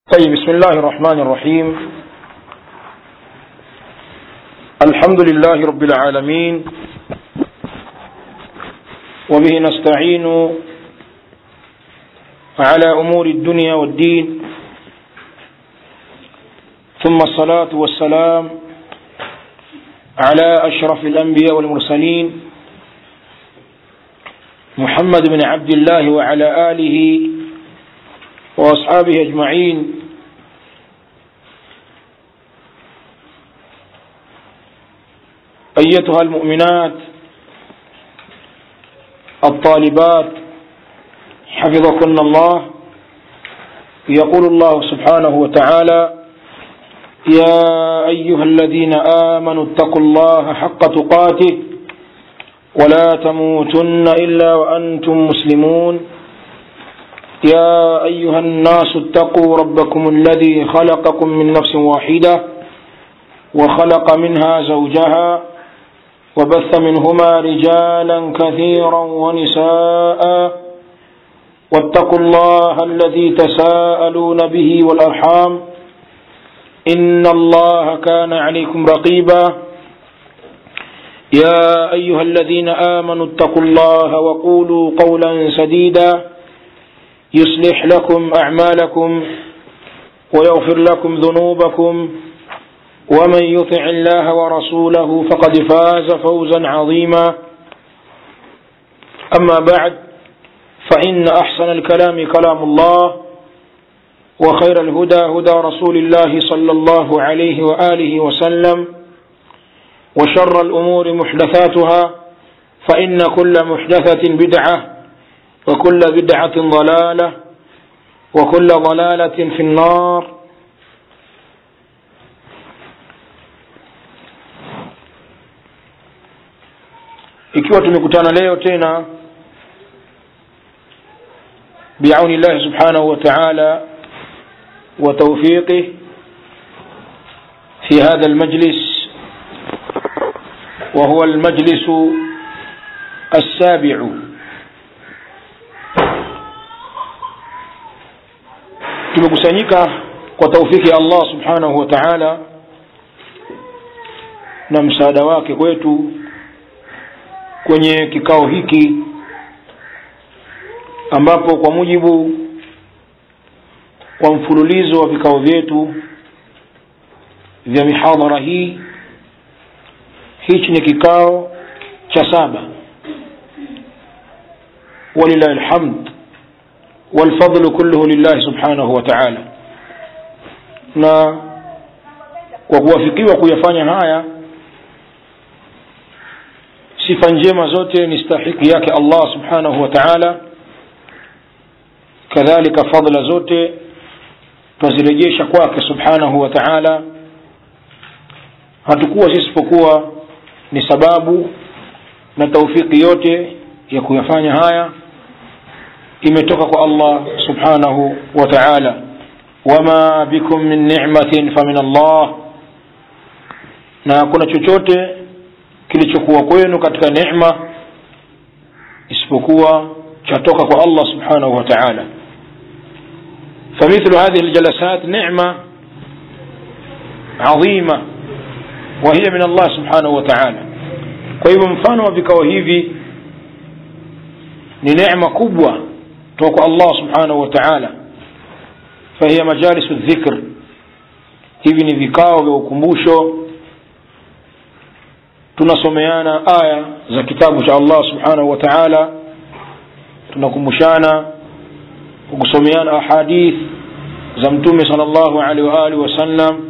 طيب بسم الله الرحمن الرحيم الحمد لله رب العالمين وبه نستعين على أمور الدنيا والدين ثم الصلاة والسلام على أشرف الأنبياء والمرسلين محمد بن عبد الله وعلى آله وأصحابه أجمعين أيتها المؤمنات الطالبات حفظكن الله يقول الله سبحانه وتعالى يا أيها الذين آمنوا اتقوا الله حق تقاته ولا تموتن إلا وأنتم مسلمون يا أيها الناس اتقوا ربكم الذي خلقكم من نفس واحدة وخلق منها زوجها وبث منهما رجالا كثيرا ونساء واتقوا الله الذي تساءلون به والأرحام إن الله كان عليكم رقيبا يا أيها الذين آمنوا اتقوا الله وقولوا قولا سديدا يصلح لكم أعمالكم ويغفر لكم ذنوبكم ومن يطع الله ورسوله فقد فاز فوزا عظيما أما بعد فإن أحسن الكلام كلام الله وخير الهدى هدى رسول الله صلى الله عليه وآله وسلم وشر الأمور محدثاتها فإن كل محدثة بدعة وكل بدعة ضلالة وكل ضلالة في النار ikiwa tumekutana leo tena biauni llahi subhanahu wa taala wa taufiqih fi hadha almajlis وهو المجلس السابع tumekusanyika kwa taufiki ya allah subhanahu wa taala na msaada wake kwetu kwenye kikao hiki ambapo kwa mujibu wa mfululizo wa vikao vyetu vya mihadhara hii hichi ni kikao cha saba walilahi lhamd والفضل كله لله سبحانه وتعالى na kwa kuwafikiwa kuyafanya haya sifa njema zote ni stahiki yake allah subhanahu wa taala kadhalika fadla zote twazirejesha kwake subhanahu wa taala hatukuwa sisi isipokuwa ni sababu na taufiki yote ya kuyafanya haya imetoka kwa allah subhanahu wa taala wama bikum min ni'matin famin allah na hakuna chochote kilichokuwa kwenu katika neema isipokuwa chatoka kwa allah subhanahu wa taala فمثل هذه الجلسات نعمة عظيمة وهي من الله سبحانه وتعالى kwa hivyo mfano wa vikao hivi ni neema kubwa kutoka kwa allah subhanahu wa taala fahiya majalisu dhikr hivi ni vikao vya ukumbusho tunasomeana aya za kitabu cha allah subhanahu wa taala tunakumbushana kukusomeana ahadith za mtume sal llahu alehi waalihi wasallam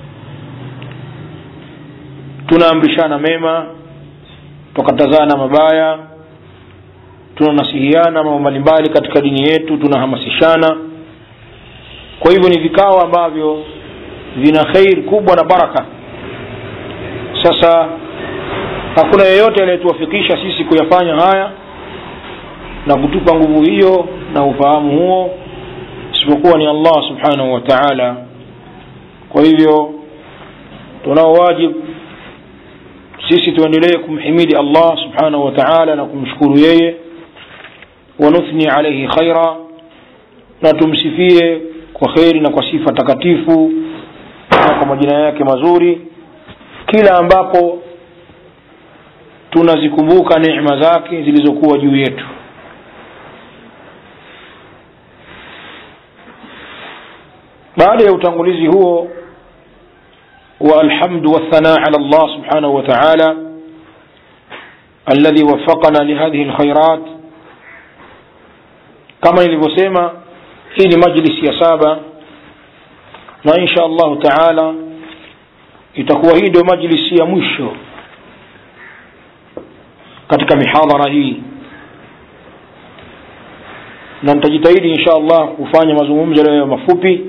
tunaamrishana mema tukatazana mabaya tunanasihiana mambo mbalimbali katika dini yetu tunahamasishana kwa hivyo ni vikao ambavyo vina khair kubwa na baraka sasa hakuna yeyote aliyetuwafikisha sisi kuyafanya haya na kutupa nguvu hiyo na ufahamu huo isipokuwa ni allah subhanahu wa taala kwa hivyo tunao wajibu sisi tuendelee kumhimidi allah subhanahu wa taala na kumshukuru yeye wanuthni alaihi khaira na tumsifie kwa kheri na kwa sifa takatifu na kwa majina yake mazuri kila ambapo tunazikumbuka neema zake zilizokuwa juu yetu baada ya utangulizi huo wa alhamdu wathanaa ala Allah subhanahu wa ta'ala alladhi waffaqana lihadhihi alkhairat kama nilivyosema hii ni majlisi ya saba na insha allahu taala itakuwa hii ndio majlisi ya mwisho katika mihadhara hii na nitajitahidi insha allah kufanya mazungumzo leo mafupi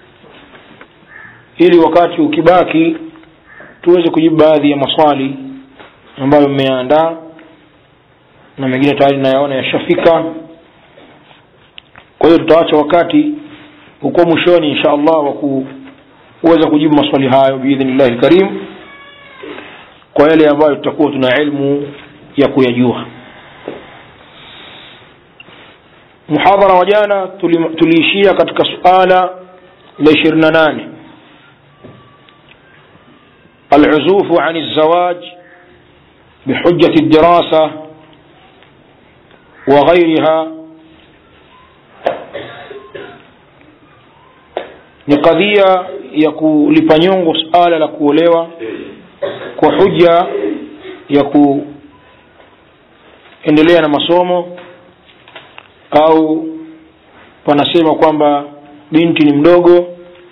ili wakati ukibaki tuweze kujibu baadhi ya maswali ambayo mmeandaa na mengine tayari nayaona yashafika kwa hiyo tutaacha wakati huko mwishoni insha allah wa kuweza kujibu maswali hayo biidhnillahi lkarim kwa yale ambayo tutakuwa tuna ilmu ya kuyajua muhadhara wa jana tuliishia katika suala la ishirini na nane العزوف عن الزواج بحجة الدراسة وغيرها ni kadhia ya kulipa nyongo suala la kuolewa kwa huja ya kuendelea na masomo au panasema kwamba binti ni mdogo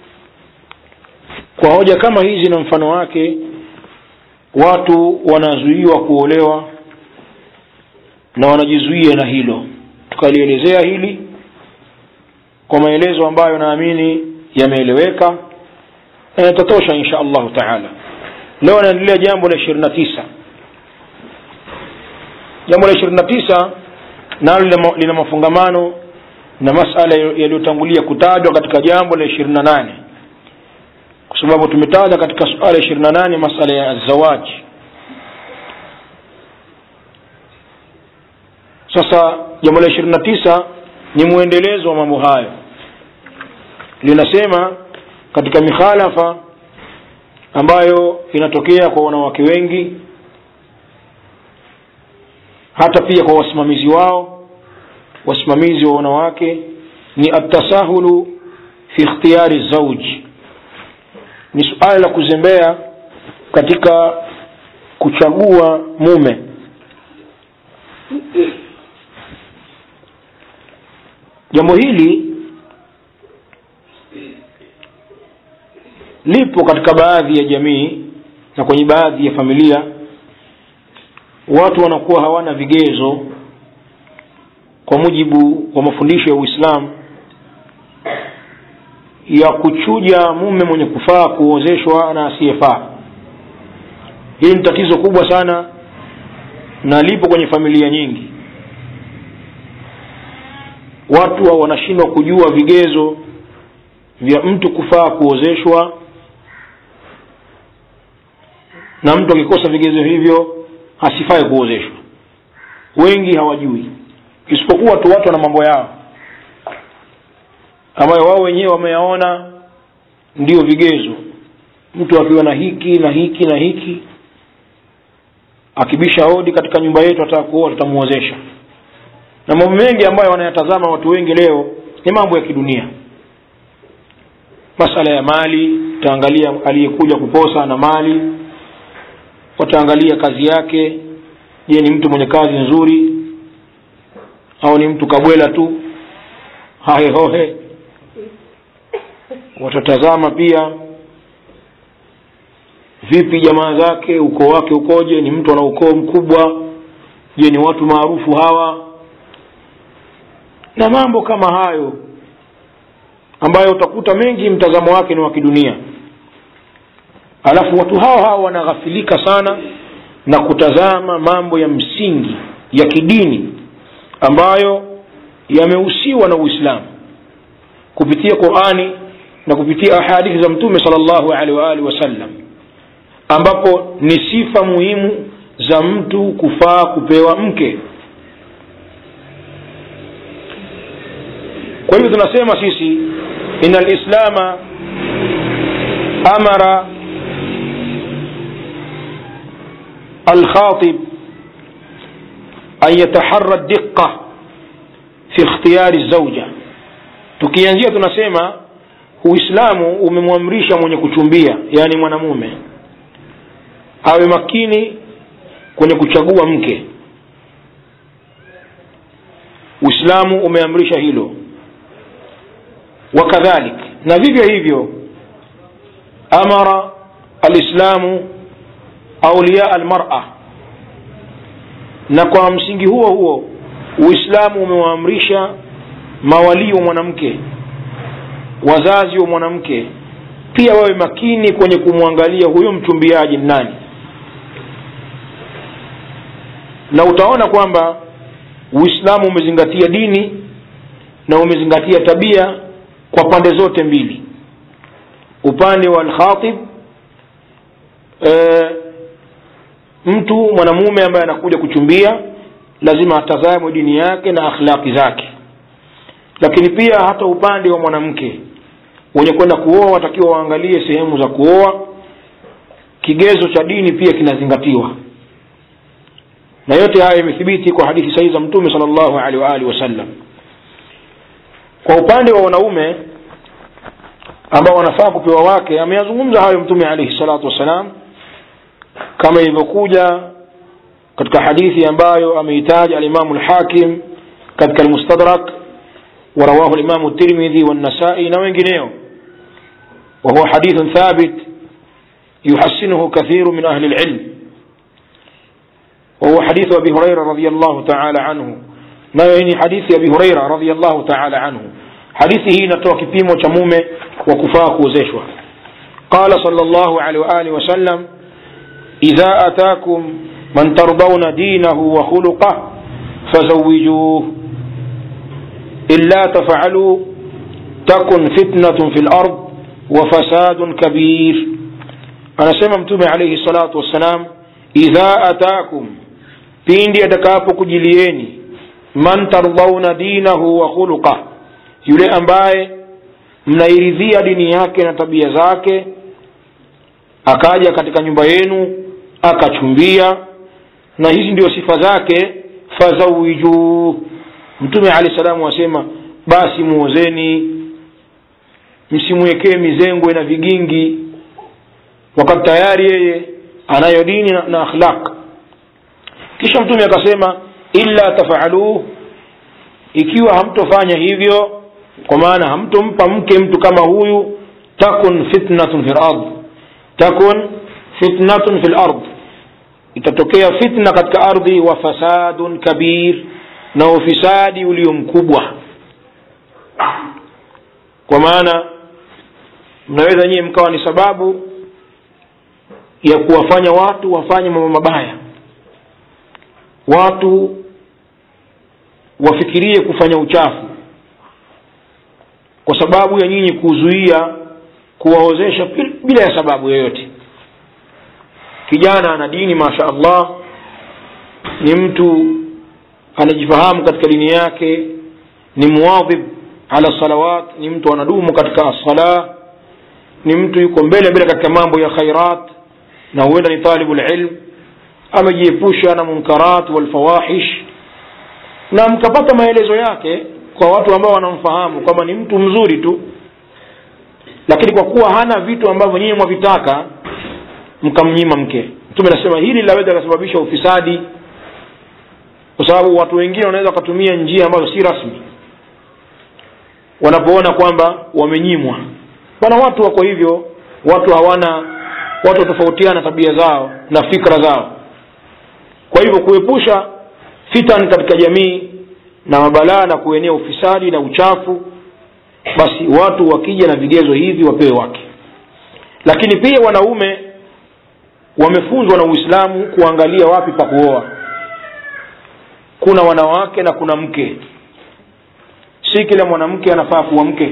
kwa hoja kama hizi na mfano wake watu wanazuiwa kuolewa na wanajizuia na hilo tukalielezea hili kwa maelezo ambayo naamini yameeleweka na yatatosha insha allahu taala leo naendelea jambo la ishirini na tisa jambo la ishirini na tisa nalo lina mafungamano na masala yaliyotangulia kutajwa katika jambo la ishirini na nane kwa sababu tumetaja katika suala ishirini na nane masala ya zawaji sasa jambo la ishirini na tisa ni mwendelezo wa mambo hayo linasema katika mikhalafa ambayo inatokea kwa wanawake wengi hata pia kwa wasimamizi wao wasimamizi wa wanawake ni atasahulu fi ikhtiyari zauji ni suala la kuzembea katika kuchagua mume jambo hili lipo katika baadhi ya jamii na kwenye baadhi ya familia watu wanakuwa hawana vigezo kwa mujibu wa mafundisho ya uislamu ya kuchuja mume mwenye kufaa kuozeshwa na asiyefaa hili ni tatizo kubwa sana na lipo kwenye familia nyingi watu wanashindwa kujua vigezo vya mtu kufaa kuozeshwa na mtu akikosa vigezo hivyo hasifai kuozeshwa wengi hawajui isipokuwa tu watu wana mambo yao ambayo wao wenyewe wameyaona ndio vigezo mtu akiwa na hiki na hiki na hiki akibisha hodi katika nyumba yetu ataka kuoa tutamuozesha na mambo mengi ambayo wanayatazama watu wengi leo ni mambo ya kidunia masala ya mali utaangalia aliyekuja kuposa na mali wataangalia kazi yake je ni mtu mwenye kazi nzuri au ni mtu kabwela tu hahehohe watatazama pia vipi jamaa zake ukoo wake ukoje ni mtu ana ukoo mkubwa je ni watu maarufu hawa na mambo kama hayo ambayo utakuta mengi mtazamo wake ni wa kidunia alafu watu hao hao wanaghafilika sana na kutazama mambo ya msingi ya kidini ambayo yamehusiwa na uislamu kupitia qurani na kupitia ahadithi za mtume sal llahu alehi waalihi wasallam ambapo ni sifa muhimu za mtu kufaa kupewa mke kwa hivyo tunasema sisi ina lislama amara الخاطب أن يتحرى الدقة في اختيار الزوجة tukianzia tunasema uislamu umemwamrisha mwenye kuchumbia yaani mwanamume awe makini kwenye kuchagua mke uislamu umeamrisha hilo wakadhalik na vivyo hivyo amara alislamu auliya almara na kwa msingi huo huo uislamu umewaamrisha mawalii wa mwanamke wazazi wa mwanamke pia wawe makini kwenye kumwangalia huyo mchumbiaji nani na utaona kwamba uislamu umezingatia dini na umezingatia tabia kwa pande zote mbili upande wa alkhatib e, mtu mwanamume ambaye anakuja kuchumbia lazima atazamwe dini yake na akhlaqi zake lakini pia hata upande wa mwanamke wenye kwenda kuoa watakiwa waangalie sehemu za kuoa kigezo cha dini pia kinazingatiwa na yote haya imethibiti kwa hadithi sahihi za mtume sal llahu alehi waalihi wasallam kwa upande wa wanaume ambao wanafaa kupewa wake ameyazungumza hayo mtume alaihi salatu wassalam kama ilivyokuja katika hadithi ambayo ameitaja alimamu lhakim katika almustadrak ورواه الإمام الترمذي والنسائي نوينجنيو وهو حديث ثابت يحسنه كثير من أهل العلم وهو حديث أبي هريرة رضي الله تعالى عنه نويني حديث أبي هريرة رضي الله تعالى عنه حديثه نتوى كبيم وشمومة وكفاك وزيشوة قال صلى الله عليه وآله وسلم إذا أتاكم من ترضون دينه وخلقه فزوجوه إلا تفعلوا تكن فتنة في الأرض وفساد كبير أنا سممتم عليه الصلاة والسلام إذا أتاكم pindi atakapokujilieni man tardhauna dinahu wa khuluqa yule ambaye mnairidhia dini yake na tabia zake akaja katika nyumba yenu akachumbia na hizi ndio sifa zake fazawijuu mtume alahi salamu asema basi muozeni msimwekee mizengwe na vigingi wakati tayari yeye anayo dini na, na akhlaq kisha mtume akasema illa tafaluh ikiwa hamtofanya hivyo kwa maana hamtompa mke mtu kama huyu takun fitnatun fi lard takun fitnatun fi lard itatokea fitna katika ardhi wa fasadun kabir na ufisadi ulio mkubwa kwa maana mnaweza nyie mkawa ni sababu ya kuwafanya watu wafanye mambo mabaya watu wafikirie kufanya uchafu kwa sababu ya nyinyi kuzuia kuwaozesha bila ya sababu yoyote kijana ana dini masha allah ni mtu anajifahamu katika dini yake ni muwadhib ala salawat ni mtu anadumu katika assala ni mtu yuko mbele mbele katika mambo ya khairat na huenda ni talibu lilm amejiepusha na munkarat walfawahish na mkapata maelezo yake kwa watu ambao wanamfahamu kwamba ni mtu mzuri tu lakini kwa kuwa hana vitu ambavyo nyinyi mwavitaka mkamnyima mke mtume anasema hili linaweza likasababisha ufisadi kwa sababu watu wengine wanaweza wakatumia njia ambazo si rasmi wanapoona kwamba wamenyimwa bana watu wako hivyo watu hawana watu watofautiana tabia zao na fikra zao kwa hivyo kuepusha fitan katika jamii na mabalaa na kuenea ufisadi na uchafu basi watu wakija na vigezo hivi wapewe wake lakini pia wanaume wamefunzwa na uislamu kuangalia wapi pa kuoa kuna wanawake na kuna mke si kila mwanamke anafaa kuwa mke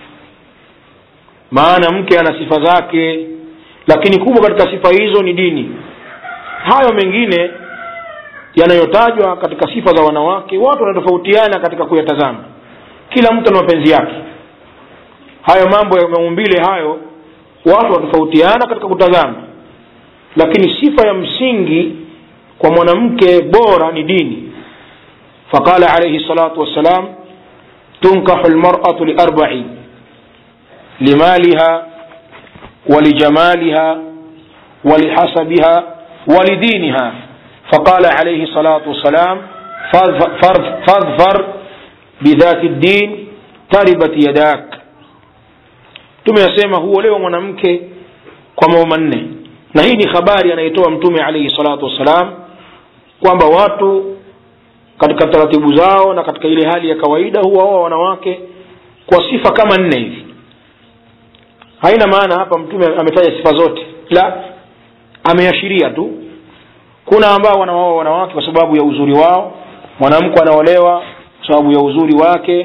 maana mke ana sifa zake lakini kubwa katika sifa hizo ni dini hayo mengine yanayotajwa katika sifa za wanawake watu wanatofautiana katika kuyatazama kila mtu ana mapenzi yake hayo mambo ya maumbile hayo watu watofautiana katika kutazama lakini sifa ya msingi kwa mwanamke bora ni dini faqala alaihi salatu wassalam tunkahu lmaratu liarbai limaliha ولجمالها ولحسبها ولدينها فقال عليه الصلاة والسلام فاظفر بذات الدين تربت يداك tumeyasema huolewa mwanamke kwa mambo manne na hii ni habari anaitoa mtume alaihi salatu wassalam kwamba watu katika taratibu zao na katika ile hali ya kawaida huwaoa wanawake kwa sifa kama nne hivi haina maana hapa mtume ametaja sifa zote la ameashiria tu kuna ambao wanaoa wanawake kwa sababu ya uzuri wao mwanamke anaolewa kwa sababu ya uzuri wake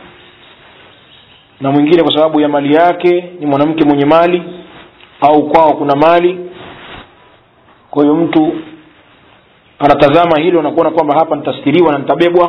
na mwingine kwa sababu ya mali yake ni mwanamke mwenye mali au kwao kuna mali kwa hiyo mtu anatazama hilo na kuona kwamba hapa nitastiriwa na nitabebwa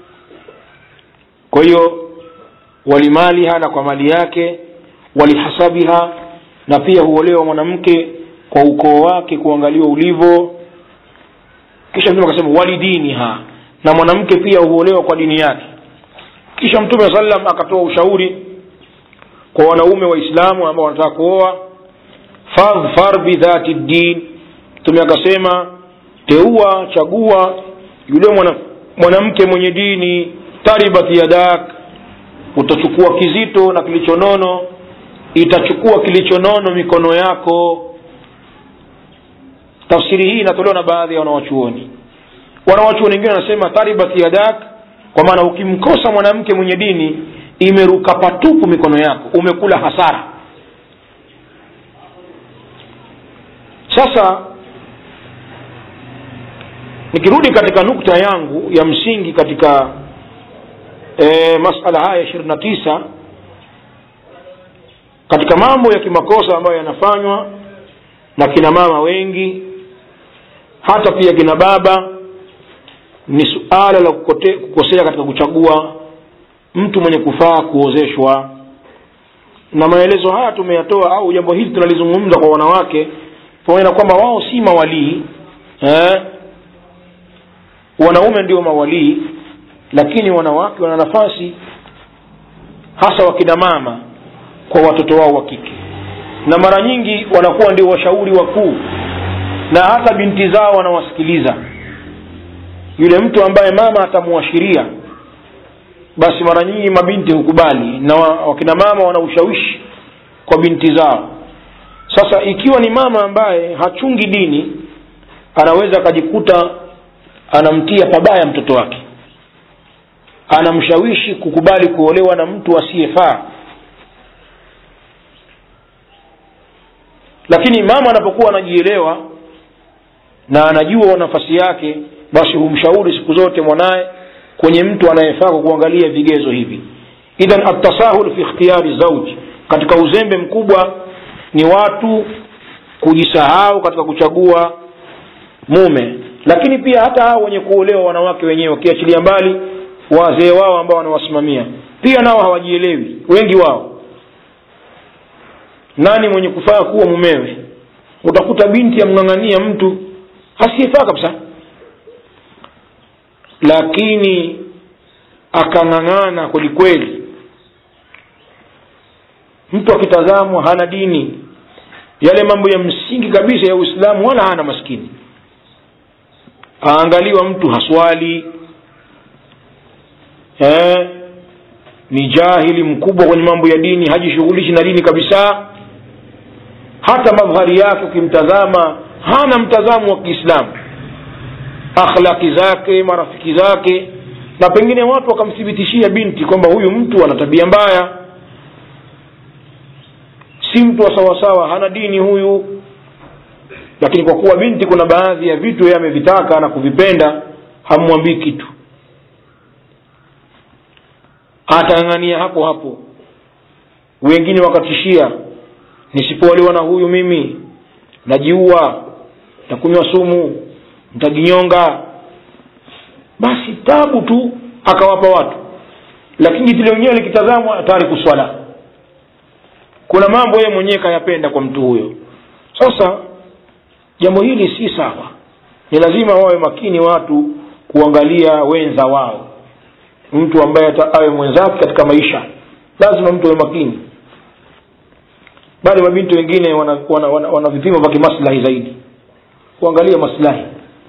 kwa hiyo walimaliha na kwa mali yake walihasabiha na pia huolewa mwanamke kwa ukoo wake kuangaliwa ulivyo kisha mtume akasema walidiniha na mwanamke pia huolewa kwa dini yake kisha mtume saa salam akatoa ushauri kwa wanaume waislamu ambao wanataka kuoa fadhfar bidhati ddin mtume akasema teua chagua yule mwana, mwanamke mwenye dini taribat yadak utachukua kizito na kilichonono itachukua kilichonono mikono yako tafsiri hii inatolewa na baadhi ya wanawachuoni wanawachuoni wengine wanasema taribat yadak kwa maana ukimkosa mwanamke mwenye dini imeruka patupu mikono yako umekula hasara sasa nikirudi katika nukta yangu ya msingi katika e, masala haya ishirini na tisa katika mambo ya kimakosa ambayo yanafanywa na kina mama wengi hata pia kina baba ni suala la kukote, kukosea katika kuchagua mtu mwenye kufaa kuozeshwa na maelezo haya tumeyatoa au jambo hili tunalizungumza kwa wanawake pamoja na kwamba wao si mawalii eh? wanaume ndio mawalii lakini wanawake wana nafasi hasa wakina mama kwa watoto wao wa kike na mara nyingi wanakuwa ndio washauri wakuu na hata binti zao wanawasikiliza yule mtu ambaye mama atamuashiria basi mara nyingi mabinti hukubali na wakina mama wana ushawishi kwa binti zao sasa ikiwa ni mama ambaye hachungi dini anaweza akajikuta anamtia pabaya mtoto wake anamshawishi kukubali kuolewa na mtu asiyefaa lakini mama anapokuwa anajielewa na anajua nafasi yake basi humshauri siku zote mwanaye kwenye mtu anayefaa kwa kuangalia vigezo hivi idhan atasahul fi ikhtiyari zauji katika uzembe mkubwa ni watu kujisahau katika kuchagua mume lakini pia hata hao wenye kuolewa wanawake wenyewe wakiachilia mbali wazee wao ambao wanawasimamia pia nao hawajielewi wengi wao nani mwenye kufaa kuwa mumewe utakuta binti amng'ang'ania mtu asiyefaa kabisa lakini akang'ang'ana kwelikweli mtu akitazamwa hana dini yale mambo ya msingi kabisa ya uislamu wala hana maskini aangaliwa mtu haswali eh, ni jahili mkubwa kwenye mambo ya dini hajishughulishi na dini kabisa hata madhari yake ukimtazama hana mtazamo wa kiislamu akhlaki zake marafiki zake na pengine watu wakamthibitishia binti kwamba huyu mtu ana tabia mbaya si mtu wa sawasawa hana dini huyu lakini kwa kuwa binti kuna baadhi ya vitu yeye amevitaka na kuvipenda hamwambii kitu atang'ania hapo hapo wengine wakatishia nisipoolewa na huyu mimi najiua takunywa sumu ntajinyonga basi tabu tu akawapa watu lakini vile wenyewe likitazamwa tayari kuswala kuna mambo yeye mwenyewe kayapenda kwa mtu huyo sasa jambo hili si sawa ni lazima wawe makini watu kuangalia wenza wao mtu ambaye awe mwenzake katika maisha lazima mtu awe makini bali mabinti wengine wana, wana, wana, wana vipimo vya kimaslahi zaidi kuangalia maslahi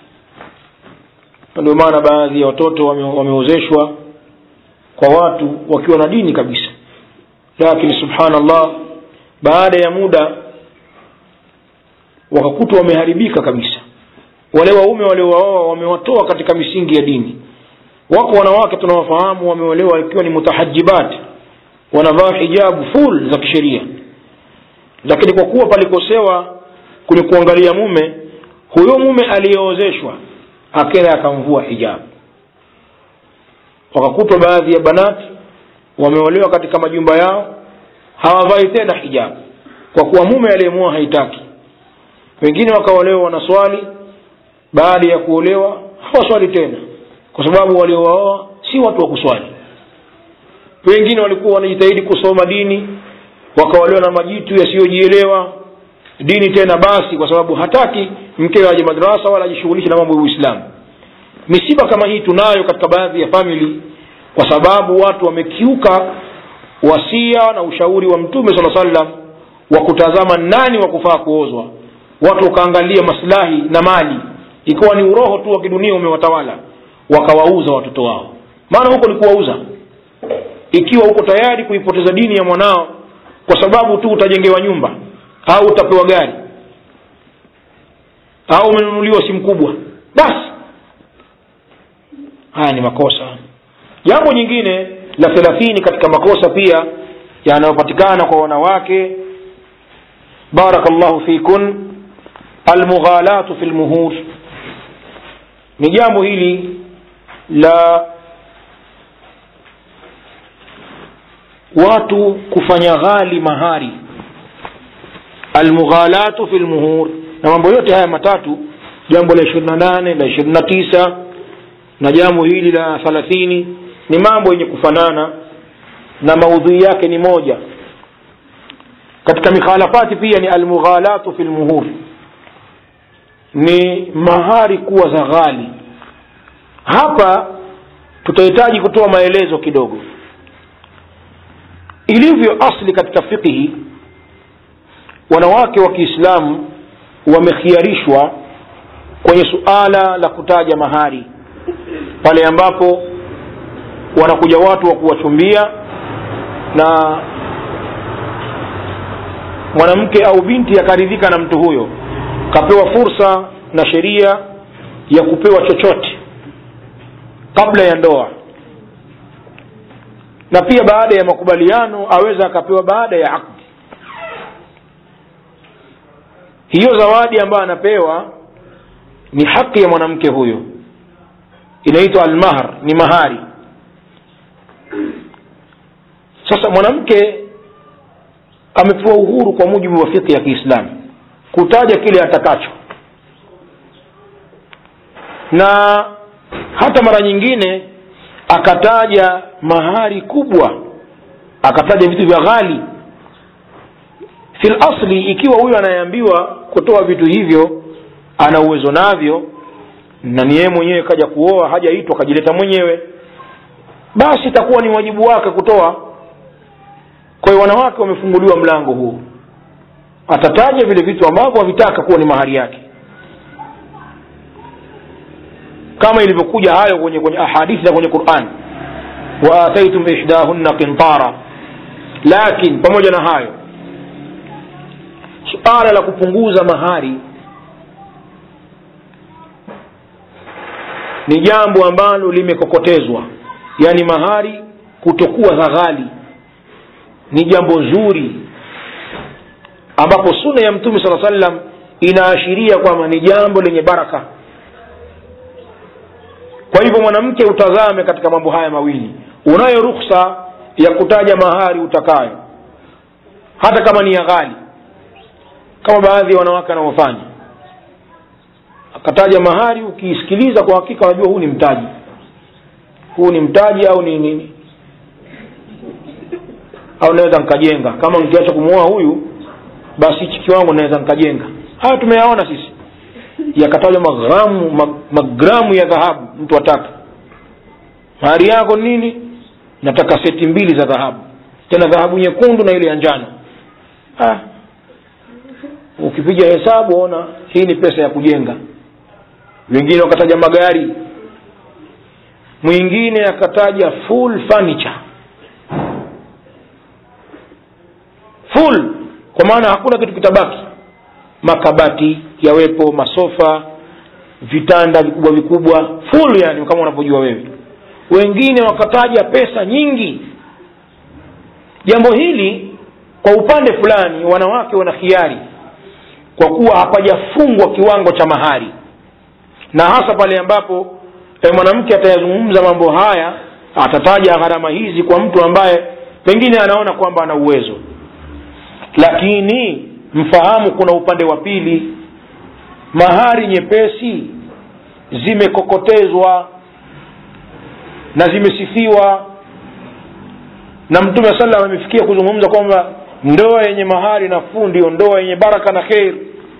ndio maana baadhi ya watoto wame, wameozeshwa kwa watu wakiwa na dini kabisa lakini subhanallah baada ya muda wakakutwa wameharibika kabisa wale waume waliowaoa wamewatoa katika misingi ya dini wako wanawake tunawafahamu wameolewa ikiwa ni mutahajibat wanavaa hijabu full za kisheria lakini kwa kuwa palikosewa kwenye kuangalia mume huyo mume aliyeozeshwa akenda akamvua hijabu wakakutwa baadhi ya banati wameolewa katika majumba yao hawavai tena hijabu kwa kuwa mume aliyemua haitaki wengine wakaolewa wanaswali baada ya kuolewa hawaswali tena kwa sababu waliowaoa si watu wa kuswali wengine walikuwa wanajitahidi kusoma dini wakaolewa na majitu yasiyojielewa dini tena basi kwa sababu hataki mkewe aje madrasa wala ajishughulishe na mambo ya uislamu misiba kama hii tunayo katika baadhi ya famili kwa sababu watu wamekiuka wasia na ushauri wa mtume saa sallam wa kutazama nani wa kufaa kuozwa watu wakaangalia maslahi na mali ikiwa ni uroho tu wa kidunia umewatawala wakawauza watoto wao maana huko ni kuwauza ikiwa uko tayari kuipoteza dini ya mwanao kwa sababu tu utajengewa nyumba au utapewa gari au umenunuliwa simu kubwa basi haya ni makosa jambo nyingine la thelathini katika makosa pia yanayopatikana kwa wanawake barakallahu fikun almughalatu fi lmuhur ni jambo hili la watu kufanya ghali mahari almughalatu fi lmuhur na mambo yote haya matatu jambo la ishirini na nane la ishirini na tisa na jambo hili la thalathini ni mambo yenye kufanana na maudhui yake ni moja katika mikhalafati pia ni almughalatu fi lmuhur ni mahari kuwa za ghali hapa tutahitaji kutoa maelezo kidogo ilivyo asli katika fiqhi wanawake wa kiislamu wamekhiarishwa kwenye suala la kutaja mahari pale ambapo wanakuja watu wa kuwachumbia na mwanamke au binti akaridhika na mtu huyo kapewa fursa na sheria ya kupewa chochote kabla ya ndoa na pia baada ya makubaliano aweza akapewa baada ya akdi hiyo zawadi ambayo anapewa ni haki ya mwanamke huyo inaitwa almahr ni mahari sasa mwanamke amepewa uhuru kwa mujibu wa fikhi ya kiislamu kutaja kile atakacho na hata mara nyingine akataja mahari kubwa akataja vitu vya ghali fil asli ikiwa huyo anayeambiwa kutoa vitu hivyo ana uwezo navyo na ni yeye mwenyewe kaja kuoa hajaitwa akajileta mwenyewe basi itakuwa ni wajibu wake kutoa kwa hiyo wanawake wamefunguliwa mlango huu atataja vile vitu ambavyo havitaka kuwa ni mahari yake kama ilivyokuja hayo kwenye kwenye ahadithi za kwenye quran waataitum ihdahunna qintara lakin pamoja na hayo suala la kupunguza mahari ni jambo ambalo limekokotezwa yaani mahari kutokuwa za ghali ni jambo zuri ambapo suna ya mtume saa sallam inaashiria kwamba ni jambo lenye baraka kwa hivyo mwanamke utazame katika mambo haya mawili unayo ruksa ya kutaja mahari utakayo hata kama ni ya ghali kama baadhi ya wanawake wanavyofanya akataja mahari ukiisikiliza kwa hakika unajua huu ni mtaji huu ni mtaji au ni nini au naweza nikajenga kama nikiacha kumwoa huyu basi hichi kiwango naweza nikajenga haya tumeyaona sisi yakatajwa magramu ma- magramu ya dhahabu mtu ataka mahari yako nini nataka seti mbili za dhahabu tena dhahabu nyekundu na ile ya njano ah. ukipiga hesabu ona hii ni pesa ya kujenga wengine wakataja magari mwingine akataja full furniture full kwa maana hakuna kitu kitabaki makabati yawepo masofa vitanda vikubwa vikubwa full yani kama unavyojua wewe wengine wakataja pesa nyingi jambo hili kwa upande fulani wanawake wana khiari kwa kuwa hapajafungwa kiwango cha mahari na hasa pale ambapo e, mwanamke atayazungumza mambo haya atataja gharama hizi kwa mtu ambaye pengine anaona kwamba ana uwezo lakini mfahamu kuna upande wa pili mahari nyepesi zimekokotezwa na zimesifiwa na mtume saa salam amefikia kuzungumza kwamba ndoa yenye mahari nafuu ndio ndoa yenye baraka na kheri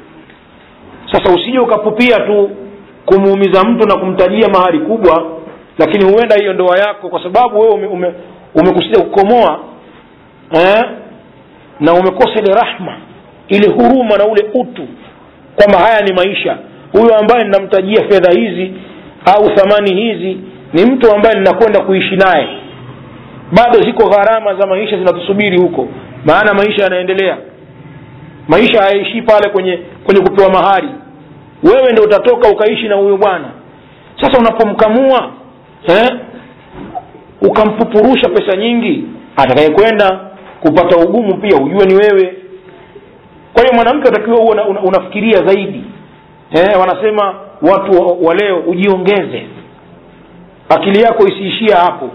sasa usije ukapupia tu kumuumiza mtu na kumtajia mahari kubwa lakini huenda hiyo ndoa yako kwa sababu wewe ume, ume, umekusudia kukomoa eh? na umekosa ile rahma ile huruma na ule utu kwamba haya ni maisha huyo ambaye ninamtajia fedha hizi au thamani hizi ni mtu ambaye ninakwenda kuishi naye bado ziko gharama za maisha zinatusubiri huko maana maisha yanaendelea maisha hayaishii pale kwenye kwenye kupewa mahari wewe ndo utatoka ukaishi na huyo bwana sasa unapomkamua eh, ukampupurusha pesa nyingi atakayekwenda kupata ugumu pia ujue ni wewe kwa hiyo mwanamke utakiwa huo una, una, unafikiria zaidi eh, wanasema watu wa, wa leo ujiongeze akili yako isiishia hapo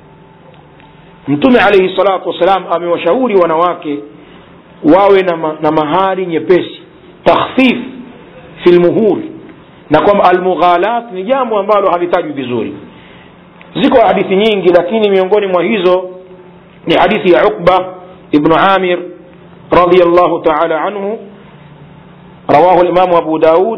mtume alaihi salatu wassalam amewashauri wanawake wawe na, ma, na mahari nyepesi takhfif fi lmuhur na kwamba almughalat ni jambo ambalo halitajwi vizuri ziko hadithi nyingi lakini miongoni mwa hizo ni hadithi ya uqba ibnu amir radiallahu taala anhu رواه الإمام أبو داود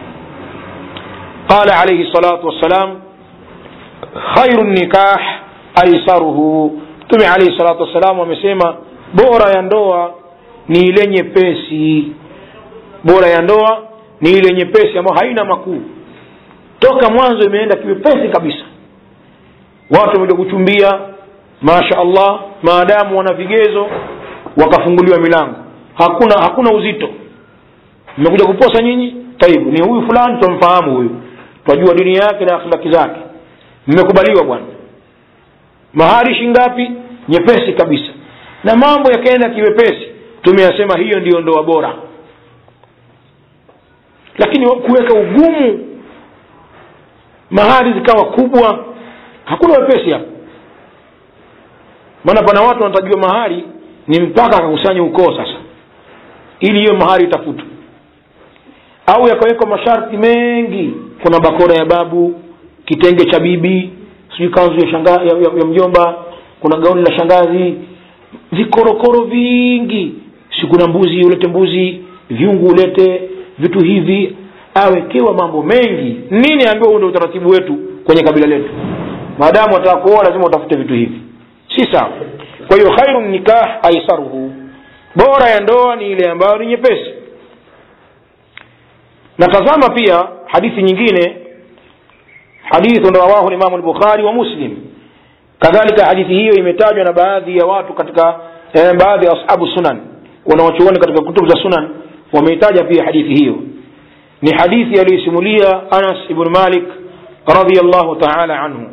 قال عليه الصلاة والسلام خير النكاح أيسره تمي عليه الصلاة والسلام ومسيما bora ya ndoa ni ile nyepesi bora ya ndoa ni ile nyepesi ambayo haina makuu toka mwanzo imeenda kiwepesi kabisa watu wamekuja kuchumbia masha allah maadamu wana vigezo wakafunguliwa milango hakuna hakuna uzito mmekuja kuposa nyinyi taibu ni huyu fulani twamfahamu huyu twajua dini yake na akhlaki zake mmekubaliwa bwana mahari shingapi nyepesi kabisa na mambo yakaenda kiwepesi tumeyasema hiyo ndiyo ndoa bora lakini kuweka ugumu mahari zikawa kubwa hakuna wepesi hapo maana pana watu wanatajua mahari ni mpaka akakusanya ukoo sasa ili hiyo mahari itafutwe au yakawekwa masharti mengi kuna bakora ya babu kitenge cha bibi sijui kanzu ya, shanga, ya, ya, ya mjomba kuna gauni la shangazi vikorokoro vingi si kuna mbuzi ulete mbuzi vyungu ulete vitu hivi awekewa mambo mengi nini ambiwa huu ndio utaratibu wetu kwenye kabila letu maadamu wataka kuoa lazima utafute vitu hivi si sawa kwa hiyo khairu nikah aisaruhu bora ya ndoa ni ile ambayo ni nyepesi natazama pia hadithi nyingine hadithu rawahu limamu lbukhari wa muslim kadhalika hadithi hiyo imetajwa na baadhi ya watu katika eh, baadhi ya ashabu sunan wanawachuoni katika kutubu za sunan wameitaja pia hadithi hiyo ni hadithi aliyoisimulia anas ibn malik radiallahu taala anhu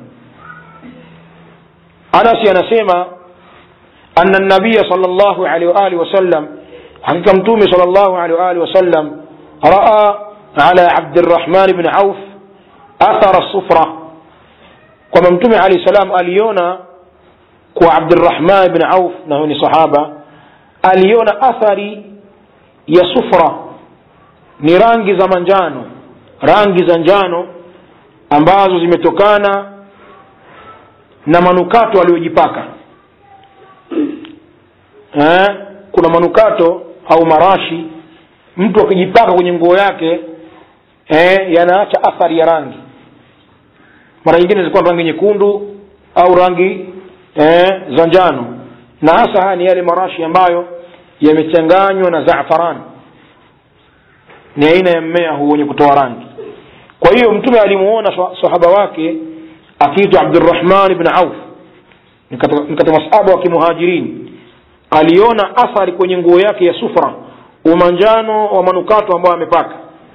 anasi anasema أن النبي صلى الله عليه وآله وسلم حقيقة متومي صلى الله عليه وآله وسلم رأى على عبد الرحمن بن عوف أثر الصفرة كما متومي عليه السلام أليونا كو عبد الرحمن بن عوف نهوني صحابة أليونا أثري ya sufra ni rangi za manjano rangi za njano ambazo zimetokana na manukato aliyojipaka eh, kuna manukato au marashi mtu akijipaka kwenye nguo yake eh, yanaacha athari ya rangi mara nyingine zilikuwa rangi nyekundu au rangi eh, za njano na hasa haya ni yale marashi ambayo yamechanganywa na zafarani ni aina ya mmea huu wenye kutoa rangi kwa hiyo mtume alimuona sahaba wake akiitwa abdurahman bn auf ni katika masahaba wa kimuhajirini aliona athari kwenye nguo yake ya sufra umanjano wa manukato ambayo amepaka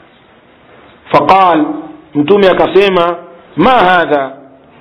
faqal mtume akasema ma hadha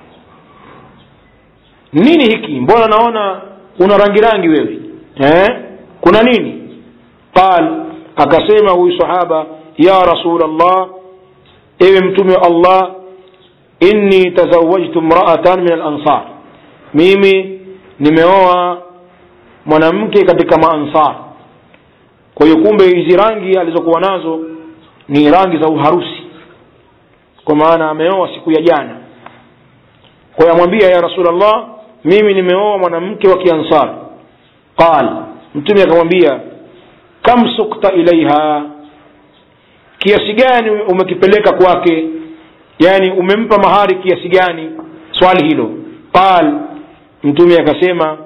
nini hiki mbona naona una rangi rangi wewe eh? kuna nini qal akasema huyu sahaba ya rasul allah ewe mtume wa allah inni tazawajtu mraatan min alansar mimi nimeoa mwanamke katika maansar kwa hiyo kumbe hizi rangi alizokuwa nazo ni rangi za uharusi kwa maana ameoa siku ya jana kwa hiyo amwambia ya rasulllah mimi nimeoa mwanamke wa kiansar qal mtume akamwambia kam sukta ilaiha kiasi gani umekipeleka kwake yani umempa mahari kiasi gani swali hilo qal mtume akasema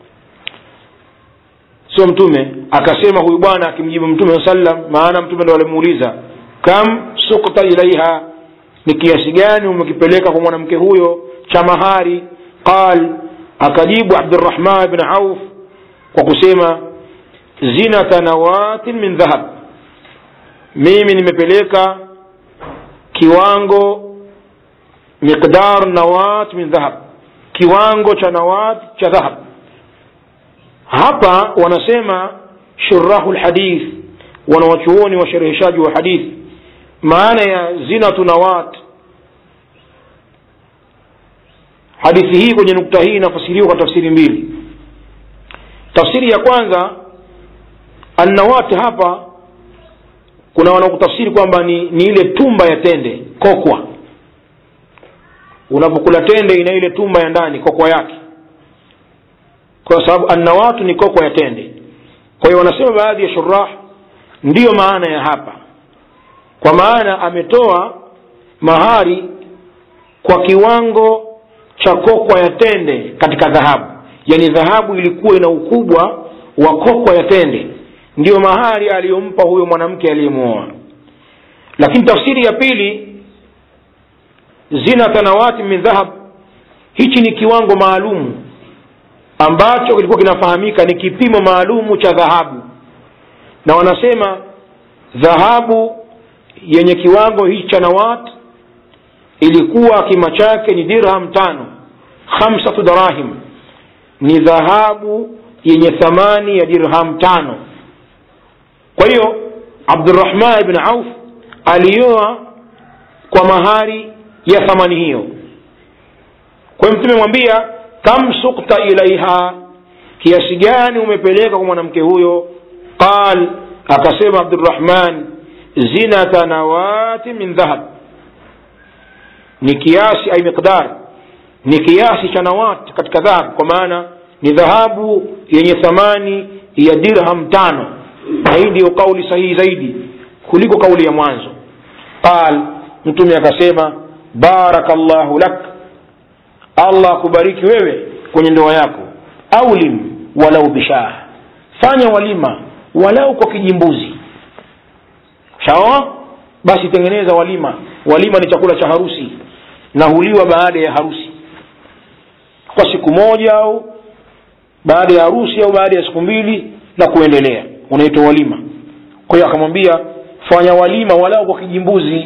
sio mtume akasema huyu bwana akimjibu mtume saa sallam maana mtume ndo alimuuliza kam sukta ilaiha ni kiasi gani umekipeleka kwa mwanamke huyo cha mahari qal akajibu abdurahman bn auf kwa kusema zinata nawatin min dhahab mimi nimepeleka kiwango miqdar nawat min dhahab kiwango cha nawat cha dhahab hapa wanasema shurahu lhadith wanawachuoni washereheshaji wa hadithi maana ya zinatu nawat hadithi hii kwenye nukta hii inafasiriwa kwa tafsiri mbili tafsiri ya kwanza annawati hapa kuna wanaokutafsiri kwamba ni, ni ile tumba ya tende kokwa unapokula tende ina ile tumba ya ndani kokwa yake kwa sababu annawatu ni kokwa ya tende kwa hiyo wanasema baadhi ya shurah ndiyo maana ya hapa kwa maana ametoa mahari kwa kiwango cha kokwa ya tende katika dhahabu yani dhahabu ilikuwa ina ukubwa wa kokwa ya tende ndiyo mahari aliyompa huyo mwanamke aliyemwoa lakini tafsiri ya pili zina tanawati min dhahab hichi ni kiwango maalumu ambacho kilikuwa kinafahamika ni kipimo maalumu cha dhahabu na wanasema dhahabu yenye kiwango hichi cha nawat ilikuwa kima chake ni dirham tano khamsatu darahim ni dhahabu yenye thamani ya dirham tano kwa hiyo abdurahman ibn auf alioa kwa mahari ya thamani hiyo kwa hiyo mtume mwambia kam sukta ilaiha kiasi gani umepeleka kwa mwanamke huyo qal akasema abdurahman zinata nawati min dhahab ni kiasi ai miqdar ni kiasi cha nawat katika dhahab kwa maana ni dhahabu yenye thamani ya dirham tano na hii ndiyo kauli sahihi zaidi kuliko kauli ya mwanzo qal mtume akasema baraka llahu lak allah akubariki wewe kwenye ndoa yako aulim walau bishah fanya walima walau kwa kijimbuzi sawa basi tengeneza walima walima ni chakula cha harusi na huliwa baada ya harusi kwa siku moja au baada ya harusi au baada ya siku mbili na kuendelea unaitwa walima kwa hiyo akamwambia fanya walima walau kwa kijimbuzi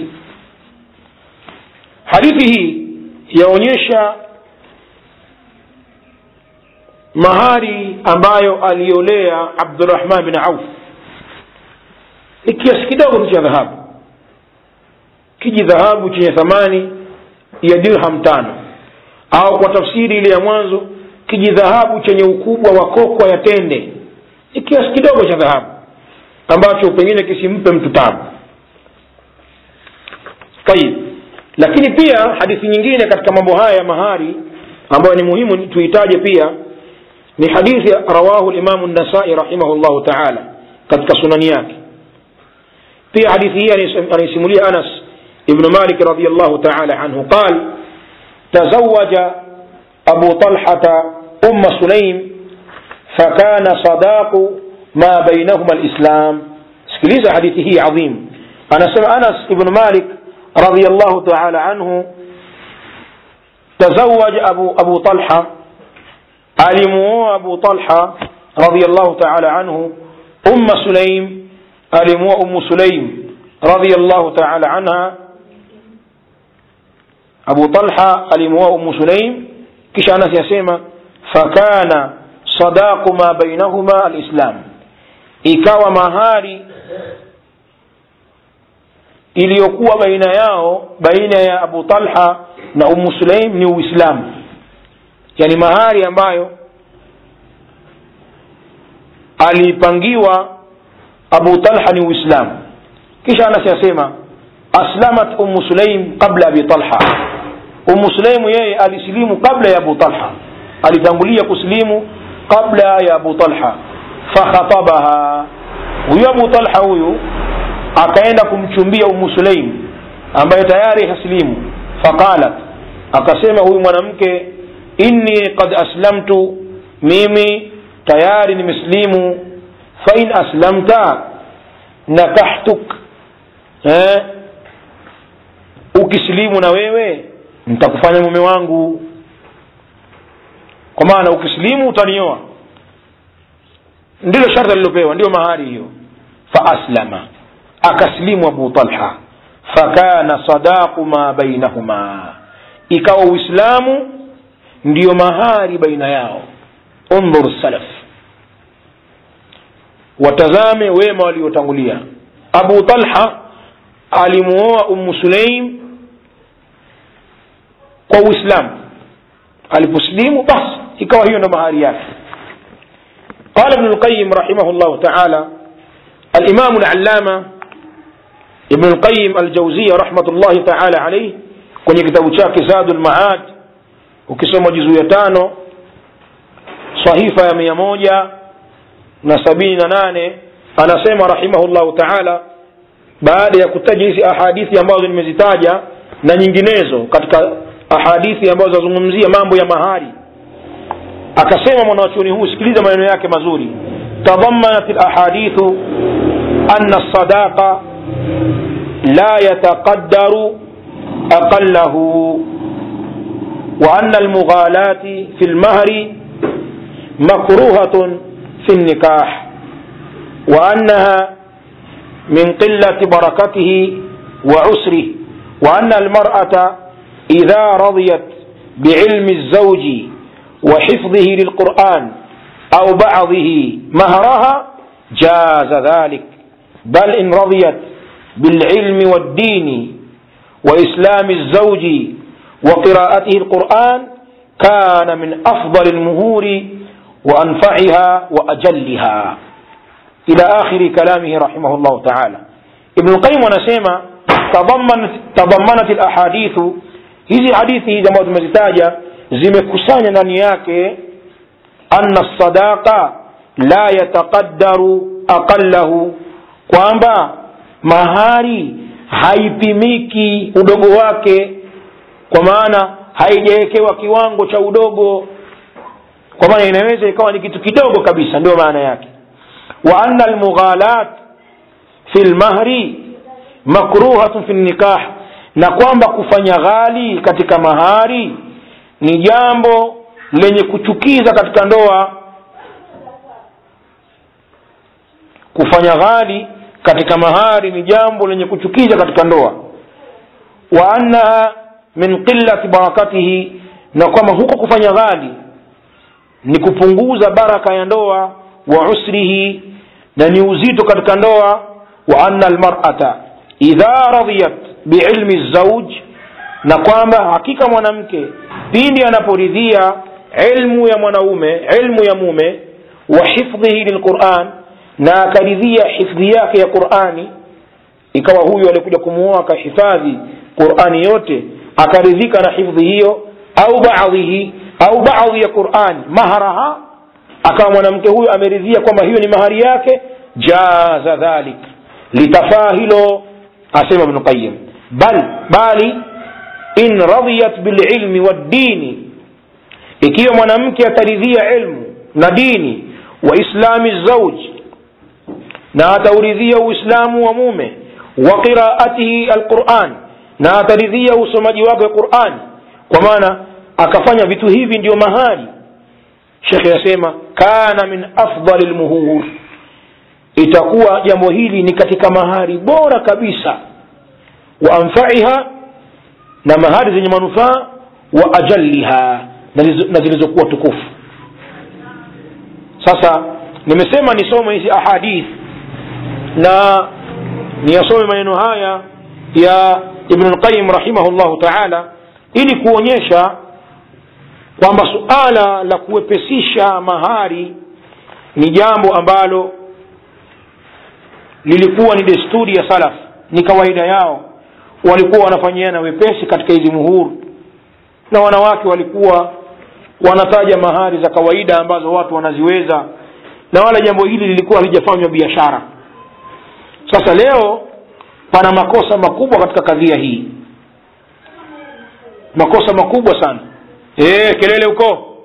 hadithi hii yaonyesha mahari ambayo aliolea abdurahman bin auf ni kiasi kidogo tu cha dhahabu kiji dhahabu chenye thamani ya dirham tano au kwa tafsiri ile ya mwanzo kiji dhahabu chenye ukubwa wa kokwa ya tende ni kiasi kidogo cha dhahabu ambacho pengine kisimpe mtu tabu tayib lakini pia hadithi nyingine katika mambo haya ya mahari ambayo ni muhimu tuitaje pia ni hadithi rawahu limamu nasai rahimahullahu taala katika sunani yake pia hadithi hii anaisimulia anas ibnu malik radiallahu taala anhu qal tazawaja abu talhata umma sulaim fakana sadaqu ma bainahuma lislam sikiliza hadithi hii adhim anasema anas ibnu malik radiallahu taala anhu تزوج أبو, أبو طلحة alimuoa abu talha radiallahu taala anhu umma sulaim alimuoa umu sulaim radiallahu taala anha abu talha alimuoa umu sulaim kisha anas yasema fakana sadaqu ma bainahuma alislam ikawa mahari iliyokuwa baina yao baina ya abu talha na umu sulaim ni uislamu yani mahari ambayo alipangiwa abu talha ni uislamu kisha anas yasema aslamat umu sulaim qabla abi talha umu sulaimu yeye alisilimu kabla ya abu talha alitangulia kusilimu kabla ya abu talha fakhatabaha huyu abu talha huyu akaenda kumchumbia umu sulaim ambaye tayari hasilimu faqalat akasema huyu mwanamke inni qad aslamtu mimi tayari nimeslimu fain aslamta nakahtuk eh? ukisilimu na wewe nitakufanya mume wangu kwa maana ukisilimu utanioa ndilo sharti alilopewa ndio mahari hiyo faaslama akasilimu abu talha fakana sadaqu ma bainahuma ikawa uislamu ndiyo mahari baina yao undhur salaf watazame wema waliotangulia abu talha alimuoa ummu sulaim kwa uislamu aliposlimu basi ikawa hiyo ndo mahari yake قال ابن القيم رحمه الله تعالى الإمام العلامة ابن القيم الجوزية رحمة الله تعالى عليه kwenye kitabu chake zadu lmaad ukisoma juzuu ya tano sahifa ya mia moja na sabini na nane anasema rahimahullahu taala baada ya kutaja hizi ahadithi ambazo nimezitaja na nyinginezo katika ahadithi ambazo zinazungumzia mambo ya mahari akasema mwanachuoni huu sikiliza maneno yake mazuri tadhamanat lahadithu ana lsadaqa la yataqaddaru aqallahu وأن المغالاة في المهر مكروهة في النكاح وأنها من قلة بركته وعسره وأن المرأة إذا رضيت بعلم الزوج وحفظه للقرآن أو بعضه مهرها جاز ذلك بل إن رضيت بالعلم والدين وإسلام الزوج وقراءته القرآن كان من أفضل المهور وأنفعها وأجلها إلى آخر كلامه رحمه الله تعالى ابن القيم ونسيما تضمنت, تضمنت الأحاديث hizi hadithi hizi ambazo tumezitaja zimekusanya ndani yake anna sadaqa la yataqaddaru aqallahu kwamba mahari haipimiki udogo wake kwa maana haijawekewa kiwango cha udogo kwa maana inaweza ikawa ni kitu kidogo kabisa ndio maana yake wa anna almughalat fi lmahri makruhatun fi nikah na kwamba kufanya ghali katika mahari ni jambo lenye kuchukiza katika ndoa kufanya ghali katika mahari ni jambo lenye kuchukiza katika ndoa wa annaha min qillati barakatihi na kwamba huko kufanya ghali ni kupunguza baraka ya ndoa wa usrihi na ni uzito katika ndoa wa anna almar'ata idha radiyat biilmi zauj na kwamba hakika mwanamke pindi anaporidhia ilmu ya mwanaume ilmu ya mume wa hifdhihi lilquran na akaridhia hifdhi yake ya qurani ikawa huyu alikuja kumuoa akahifadhi qurani yote akaridhika na hifdhi hiyo au baadhihi au baadhi ya qurani maharaha akawa mwanamke huyo ameridhia kwamba hiyo ni mahari yake jaza dhalik litafaa hilo asema ibnu qayim bal bali in radiyat bililmi waddini ikiwa mwanamke ataridhia ilmu na dini wa islami zauji na atauridhia uislamu wa mume wa qiraatihi alquran na ataridhia usomaji wake wa qurani kwa maana akafanya vitu hivi ndio mahali shekhe asema kana min afdali lmuhur itakuwa jambo hili ni katika mahari bora kabisa wa anfaiha na mahari zenye manufaa wa ajalliha na zilizokuwa tukufu sasa nimesema nisome hizi ahadith na niyasome maneno haya ya ibnu lqayim rahimahullahu taala ili kuonyesha kwamba suala la kuwepesisha mahari ni jambo ambalo lilikuwa ni desturi ya salaf ni kawaida yao walikuwa wanafanyiana wepesi katika hizi muhuru na wanawake walikuwa wanataja mahari za kawaida ambazo watu wanaziweza na wala jambo hili lilikuwa halijafanywa biashara sasa leo pana makosa makubwa katika kadhia hii makosa makubwa sana e, kelele huko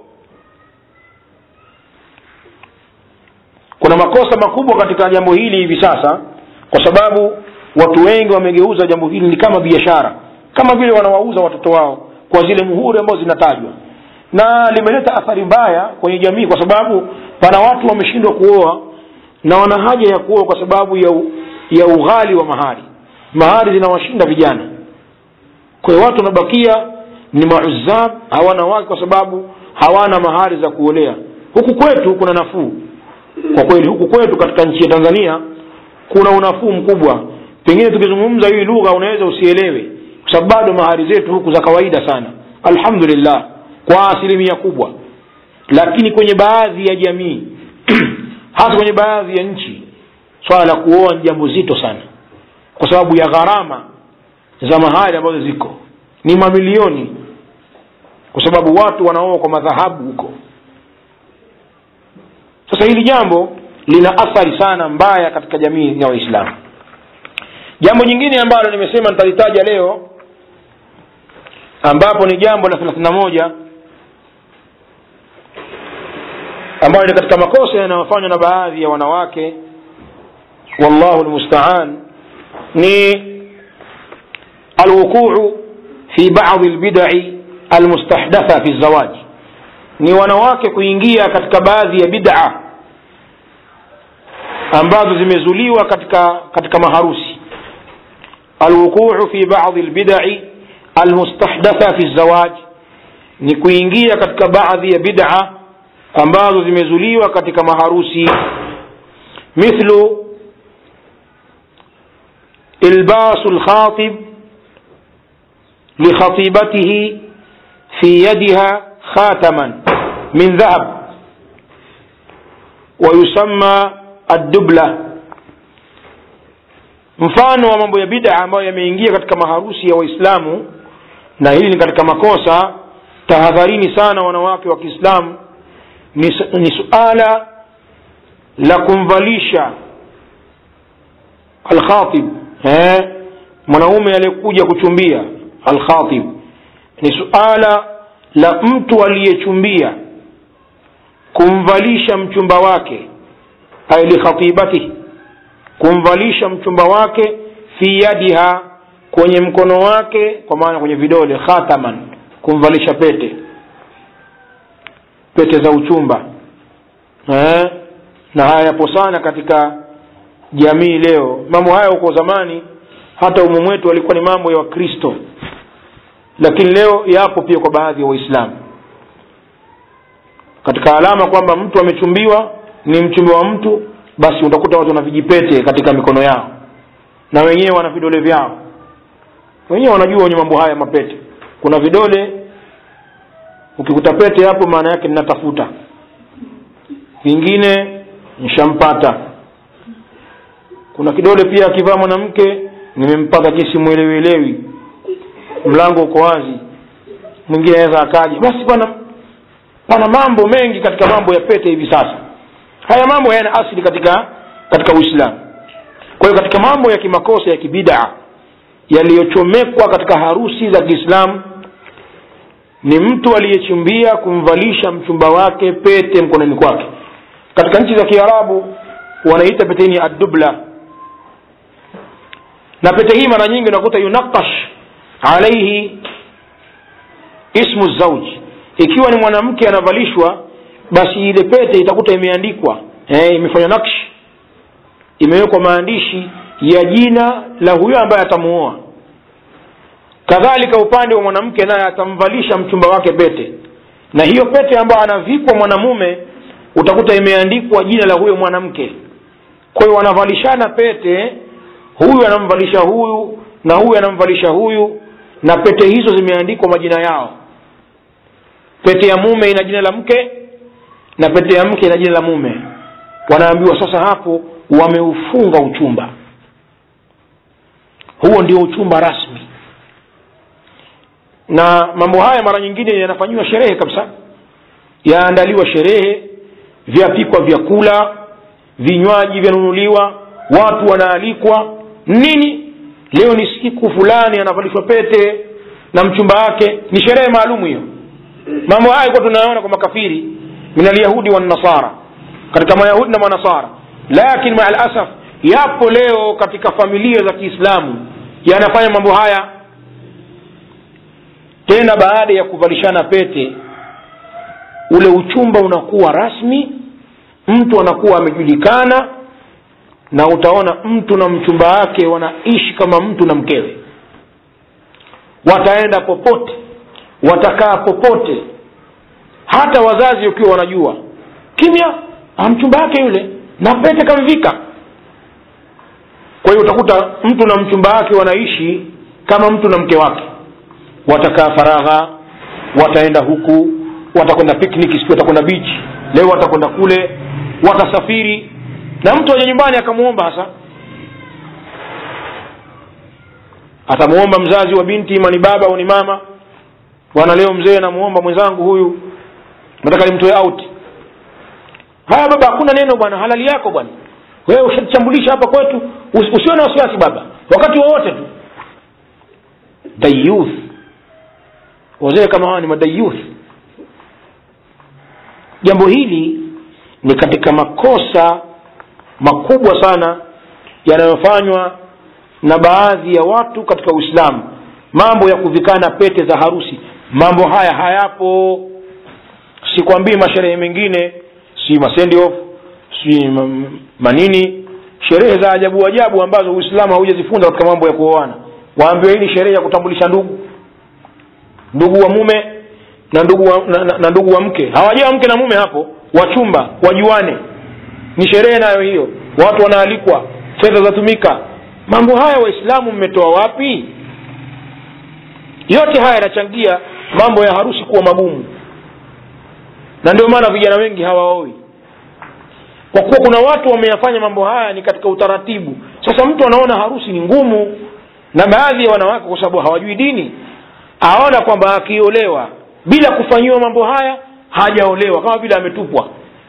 kuna makosa makubwa katika jambo hili hivi sasa kwa sababu watu wengi wamegeuza jambo hili ni kama biashara kama vile wanawauza watoto wao kwa zile muhuri ambazo zinatajwa na limeleta athari mbaya kwenye jamii kwa sababu pana watu wameshindwa kuoa na wana haja ya kuoa kwa sababu ya, u, ya ughali wa mahari mahari zinawashinda vijana kwa hiyo watu wanabakia ni mauzab hawana wake kwa sababu hawana mahari za kuolea huku kwetu kuna nafuu kwa kweli huku kwetu katika nchi ya tanzania kuna unafuu mkubwa pengine tukizungumza hii lugha unaweza usielewe kwa sababu bado mahari zetu huku za kawaida sana alhamdulillah kwa asilimia kubwa lakini kwenye baadhi ya jamii hasa kwenye baadhi ya nchi swala la kuoa ni jambo zito sana kwa sababu ya gharama za mahari ambazo ziko ni mamilioni kwa sababu watu wanaoa kwa madhahabu huko sasa hili jambo lina athari sana mbaya katika jamii ya waislamu jambo jingine ambalo nimesema nitalitaja leo ambapo ni jambo la thelathini na moja ambayo ni katika makosa yanayofanywa na baadhi ya wanawake wallahu lmustaan ni alwuquu fi badi lbidai almustahdatha fi zawaj ni wanawake kuingia katika baadhi ya bid'a ambazo zimezuliwa katika katika maharusi alwuquu fi badi lbidai almustahdatha fi zawaj ni kuingia katika baadhi ya bid'a ambazo zimezuliwa katika maharusi mithlu ilbasu lkhatib likhatibatihi fi yadiha khataman min dhahab wayusamma addubla mfano wa mambo ya bid'a ambayo yameingia katika maharusi ya waislamu na hili ni katika makosa tahadharini sana wanawake wa kiislamu ni, ni suala la kumvalisha alkhatib eh, mwanaume aliyekuja kuchumbia alkhatib ni suala la mtu aliyechumbia kumvalisha mchumba wake ay likhatibatihi kumvalisha mchumba wake fi yadiha kwenye mkono wake kwa maana kwenye vidole khataman kumvalisha pete pete za uchumba eh? na haya yapo sana katika jamii leo mambo haya huko zamani hata umu mwetu walikuwa ni mambo ya wakristo lakini leo yapo pia kwa baadhi ya wa waislamu katika alama kwamba mtu amechumbiwa ni mchumbi wa mtu basi utakuta watu wana vijipete katika mikono yao na wenyewe wana vidole vyao wenyewe wanajua wenye mambo haya mapete kuna vidole ukikuta pete hapo maana yake ninatafuta vingine nishampata kuna kidole pia akivaa mwanamke nimempata kisi mwelewelewi mlango uko wazi mwingine anaweza akaja basi bwana pana mambo mengi katika mambo ya pete hivi sasa haya mambo hayana asili katika katika uislamu kwa hiyo katika mambo ya kimakosa ya kibidaa yaliyochomekwa katika harusi za kiislamu ni mtu aliyechumbia kumvalisha mchumba wake pete mkononi kwake katika nchi za kiarabu wanaita pete hii ni addubla na pete hii mara nyingi unakuta yunakash alaihi ismu zauji ikiwa ni mwanamke anavalishwa basi ile pete itakuta imeandikwa eh, imefanywa nakshi imewekwa maandishi ya jina la huyo ambaye atamuoa kadhalika upande wa mwanamke naye atamvalisha mchumba wake pete na hiyo pete ambayo anavikwa mwanamume utakuta imeandikwa jina la huyo mwanamke kwa hiyo wanavalishana pete huyu anamvalisha huyu na huyu anamvalisha huyu na pete hizo zimeandikwa majina yao pete ya mume ina jina la mke na pete ya mke ina jina la mume wanaambiwa sasa hapo wameufunga uchumba huo ndio uchumba rasmi na mambo haya mara nyingine yanafanyiwa sherehe kabisa yaandaliwa sherehe vyapikwa vyakula vinywaji vyanunuliwa watu wanaalikwa nini leo ni siku fulani anavalishwa pete na mchumba wake ni sherehe maalum hiyo mambo haya kuwa tunayaona kwa makafiri min alyahudi wannasara katika mayahudi na manasara lakin maa lasaf yapo leo katika familia za kiislamu yanafanya mambo haya tena baada ya kuvalishana pete ule uchumba unakuwa rasmi mtu anakuwa amejulikana na utaona mtu na mchumba wake wanaishi kama mtu na mkewe wataenda popote watakaa popote hata wazazi ukiwa wanajua kimya mchumba wake yule na pete kamvika kwa hiyo utakuta mtu na mchumba wake wanaishi kama mtu na mke wake watakaa faragha wataenda huku watakwenda picnic siku watakwenda beach leo watakwenda kule watasafiri na mtu aje nyumbani akamwomba hasa atamwomba mzazi wa binti ima ni baba au ni mama bwana leo mzee namuomba mwenzangu huyu nataka nimtoe out haya baba hakuna neno bwana halali yako bwana wewe ushachambulisha hapa kwetu usiwe na wasiwasi baba wakati wowote tu dayuth wazee kama hawa ni madayuth jambo hili ni katika makosa makubwa sana yanayofanywa na baadhi ya watu katika uislamu mambo ya kuvikana pete za harusi mambo haya hayapo sikwambii masherehe mengine si masendiof si manini sherehe za ajabu ajabu ambazo uislamu haujazifunza katika mambo ya kuoana waambiwa hii ni sherehe ya kutambulisha ndugu ndugu wa mume na ndugu wa, na, na, na ndugu wa mke hawajaa mke na mume hapo wachumba wajuane ni sherehe nayo hiyo watu wanaalikwa fedha zatumika mambo haya waislamu mmetoa wapi yote haya yanachangia mambo ya harusi kuwa magumu na ndio maana vijana wengi hawaoi kwa kuwa kuna watu wameyafanya mambo haya ni katika utaratibu sasa mtu anaona harusi ni ngumu na baadhi ya wanawake kwa sababu hawajui dini aona kwamba akiolewa bila kufanyiwa mambo haya hajaolewa kama vile ametupwa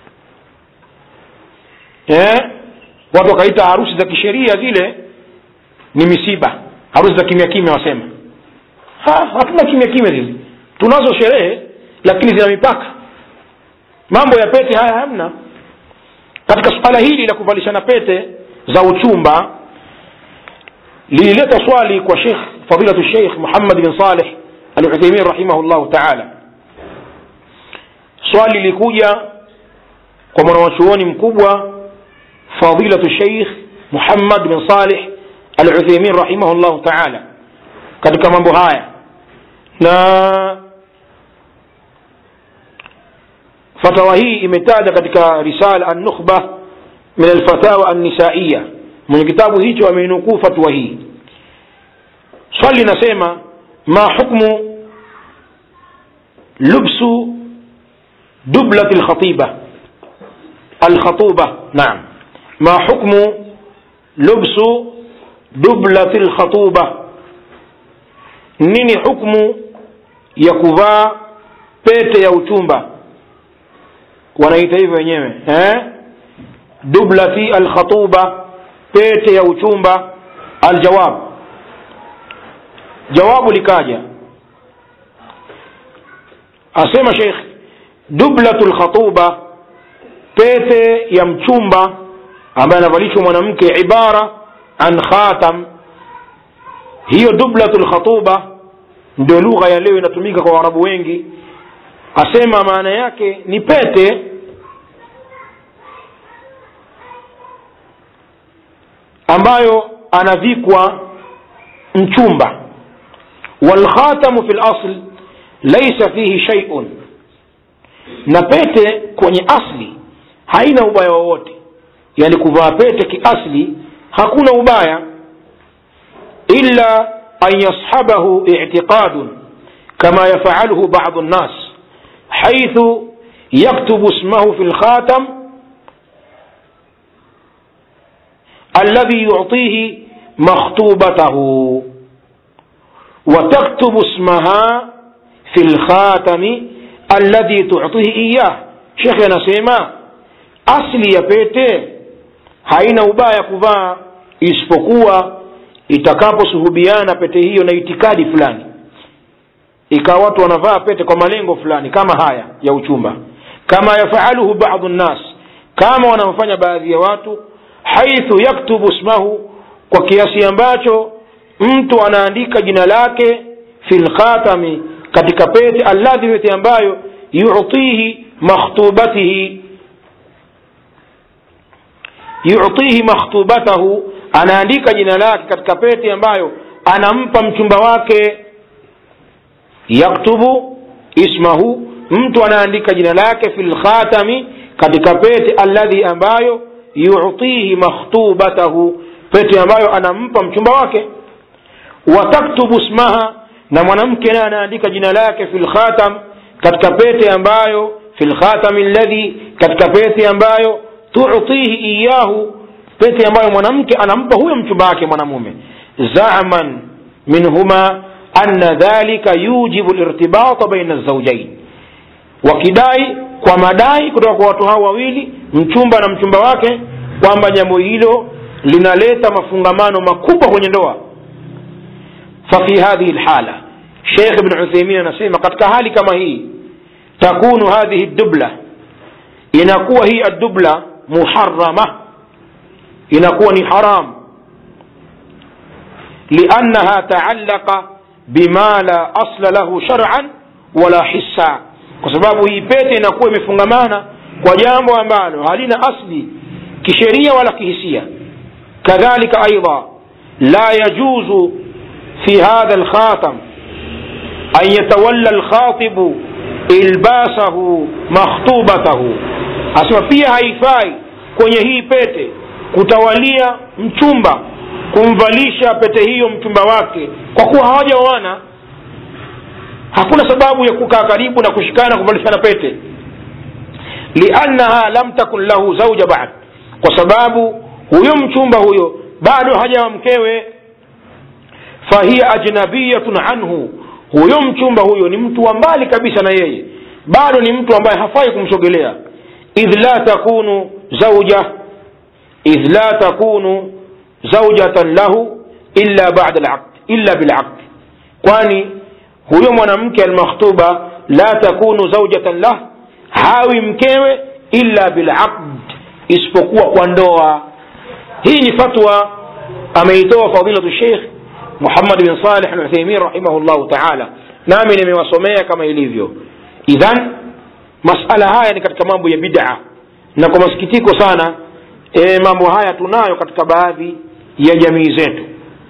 eh? watu wakaita harusi za kisheria zile ni misiba harusi za kimya kimya wasema ha, hatuna kimya kimya hizi tunazo sherehe lakini zina mipaka mambo ya pete haya hamna katika suala hili la kuvalishana pete za uchumba lilileta swali kwa shekh fadilatu sheikh muhammad bin saleh alutheimin rahimahullahu taala swali lilikuja kwa mwanawachuoni mkubwa fadilatu sheikh muhammad bin saleh alutheimin rahimahullahu taala katika mambo haya na fatawa hii imetaja katika risala an-nukhba min alfatawa an-nisaiya mwenye kitabu hicho ameinukuu fatwa hii swali linasema ma hukmu lubsu dublat alkhatiba alkhatuba naam ma hukmu lubsu dublat alkhatuba nini hukmu ya kuvaa pete ya uchumba wanaita hivyo wenyewe eh? dublati alkhatuba pete ya uchumba aljawab jawabu likaja asema sheikh dublatu lkhatuba pete ya mchumba ambaye anavalishwa mwanamke ibara an khatam hiyo dublatu lkhatuba ndio lugha ya leo inatumika kwa waarabu wengi asema maana yake ni pete ambayo anavikwa mchumba walkhatamu fi lasl laisa fihi shaiun na pete kwenye asli haina ubaya wowote yani kuvaa pete kiasli hakuna ubaya illa an yashabahu itiqadun kama yafaluhu badu nnas haithu yaktubu ismahu fi lkhatam alladhi yuctihi makhtubatahu وتكتب اسمها في الخاتم الذي تعطيه إياه شيخ anasema asli ya pete haina ubaya kuvaa isipokuwa itakaposuhubiana pete hiyo na itikadi fulani ikawa watu wanavaa pete kwa malengo fulani kama haya ya uchumba kama yafaluhu badu nnas kama wanaofanya baadhi ya watu haithu yaktubu ismahu kwa kiasi ambacho mtu anaandika jina lake fi lkhatami katika pete alladhi pete ambayo yutihi makhtubatihi yutihi makhtubatahu anaandika jina lake katika pete ambayo anampa mchumba wake yaktubu ismahu mtu anaandika jina lake fi lkhatami katika pete alladhi ambayo yutihi makhtubatahu pete ambayo anampa mchumba wake wataktubu smaha na mwanamke naye anaandika jina lake fi lkhatam katika pete ambayo fi lkhatami alladhi katika pete ambayo tutihi iyahu pete ambayo mwanamke anampa huyo mchumba wake mwanamume zaman minhuma anna dhalika yujibu lirtibata baina lzaujain wakidai kwa madai kutoka kwa watu hao wawili mchumba na mchumba wake kwamba jambo hilo linaleta mafungamano makubwa kwenye ndoa ففي هذه الحالة شيخ ابن عثيمين نسيما قد كهالي كما هي تكون هذه الدبلة inakuwa hii الدبلة محرمة inakuwa ni haram لأنها تعلق بما لا أصل له شرعا ولا حسا kwa sababu hii pete inakuwa imefungamana kwa jambo ambalo halina asli kisheria wala kihisia kadhalika aidha la yajuzu في هذا الخاتم أن يتولى الخاطب إلباسه مخطوبته asema pia haifai kwenye hii pete kutawalia mchumba kumvalisha pete hiyo mchumba wake kwa kuwa hawajaoana hakuna sababu ya kukaa karibu na kushikana kuvalishana pete liannaha lam takun lahu zauja bad kwa sababu huyo mchumba huyo bado hajawa mkewe fahiya ajnabiyatun anhu huyo mchumba huyo ni mtu wa mbali kabisa na yeye bado ni mtu ambaye hafai kumsogelea idh la takunu zauja idh la takunu zaujatan lahu illa bada laqd illa bilaqd kwani huyo mwanamke almakhtuba la takunu zaujatan lah hawi mkewe illa bilaqd isipokuwa kwa ndoa hii ni fatwa ameitoa fadilatu sheikh muhammad bin salih aluthaimin rahimahullahu taala nami nimewasomea kama ilivyo idhan masala haya ni katika mambo ya bid'a na kwa masikitiko sana e, mambo haya tunayo katika baadhi ya jamii zetu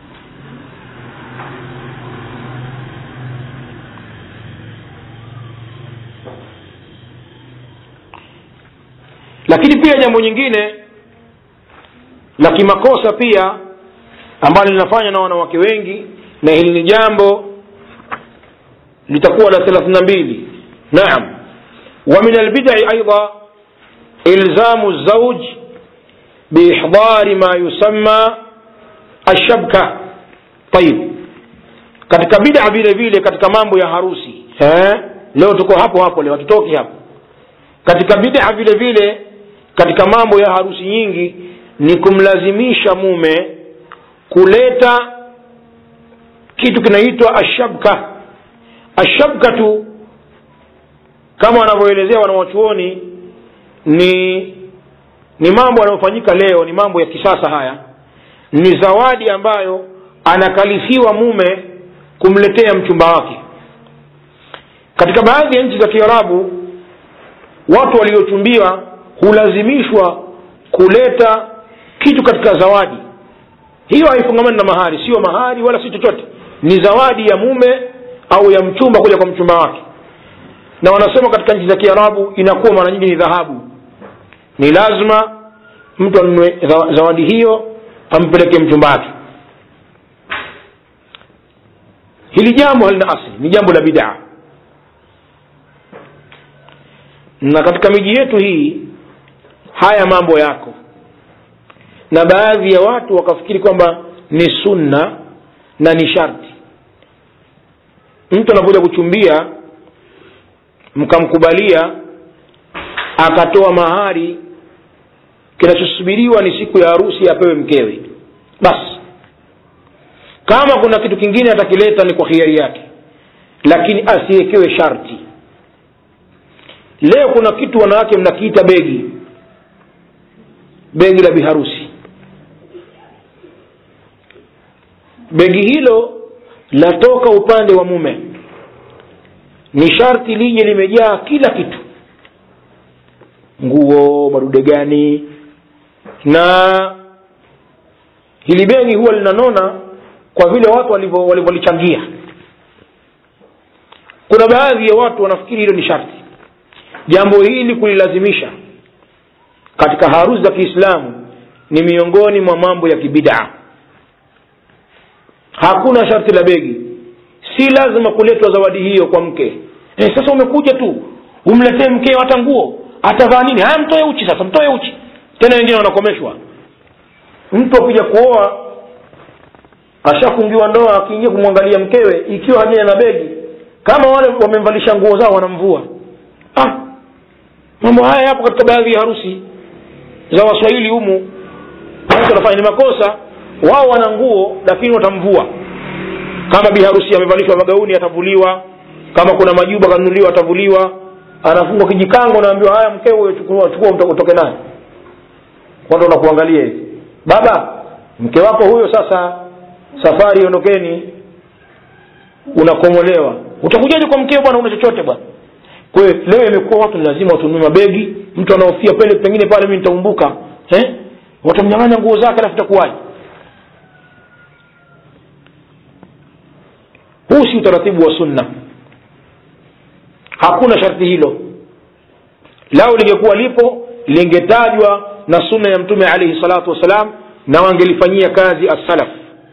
lakini pia jambo nyingine la kimakosa pia ambalo linafanywa na wanawake wengi na hili ni jambo litakuwa la thelathini na mbili naam ومن البدع أيضا إلزام الزوج بإحضار ما يسمى الشبكة طيب katika bid'a vile vile katika mambo ya harusi eh? leo tuko hapo hapo leo hatutoki hapo katika bid'a vile vile katika mambo ya harusi nyingi ni kumlazimisha mume kuleta kitu kinaitwa ashabka ashabkatu kama wanavyoelezea wanawachuoni ni ni mambo yanayofanyika leo ni mambo ya kisasa haya ni zawadi ambayo anakalifiwa mume kumletea mchumba wake katika baadhi ya nchi za kiarabu watu waliochumbiwa hulazimishwa kuleta kitu katika zawadi hiyo haifungamani na mahari sio mahari wala si chochote ni zawadi ya mume au ya mchumba kuja kwa mchumba wake na wanasema katika nchi za kiarabu inakuwa mara nyingi ni dhahabu ni lazima mtu anunue zawadi hiyo ampeleke mchumba wake hili jambo halina asli ni jambo la bidaa na katika miji yetu hii haya mambo yako na baadhi ya watu wakafikiri kwamba ni sunna na ni sharti mtu anakuja kuchumbia mkamkubalia akatoa mahari kinachosubiriwa ni siku ya harusi apewe mkewe basi kama kuna kitu kingine atakileta ni kwa hiari yake lakini asiwekewe sharti leo kuna kitu wanawake mnakiita begi begi la biharusi begi hilo latoka upande wa mume ni sharti lije limejaa kila kitu nguo madude gani na hili begi huwa linanona kwa vile watu walivyolichangia kuna baadhi ya watu wanafikiri hilo ni sharti jambo hili kulilazimisha katika harusi za kiislamu ni miongoni mwa mambo ya kibidaa hakuna sharti la begi si lazima kuletwa zawadi hiyo kwa mke e, sasa umekuja tu umletee mkeo hata nguo atavaa nini haya mtoe uchi sasa mtoe uchi tena wengine wanakomeshwa mtu akija kuoa ashafungiwa ndoa akiingia kumwangalia mkewe ikiwa hajaja na begi kama wale wamemvalisha nguo zao wanamvua ah, mambo haya yapo katika baadhi ya harusi za waswahili humu watu wanafanya ni makosa wao wana nguo lakini watamvua kama biharusi amevalishwa magauni atavuliwa kama kuna majuba kanunuliwa atavuliwa anafungwa kijikango naambiwa haya mkeo huyo chukua chukua utoke naye watu wanakuangalia hivi baba mke wako huyo sasa safari ondokeni unakomolewa utakujaje kwa mkeo bwana una chochote bwana kwa hiyo leo imekuwa watu ni lazima watunue mabegi mtu anaofia pele pengine pale mi nitaumbuka eh? watamnyang'anya nguo zake alafu itakuwaje huu si utaratibu wa sunna hakuna sharti hilo lao lingekuwa lipo lingetajwa na sunna ya mtume alaihi salatu wassalam na wangelifanyia kazi assalaf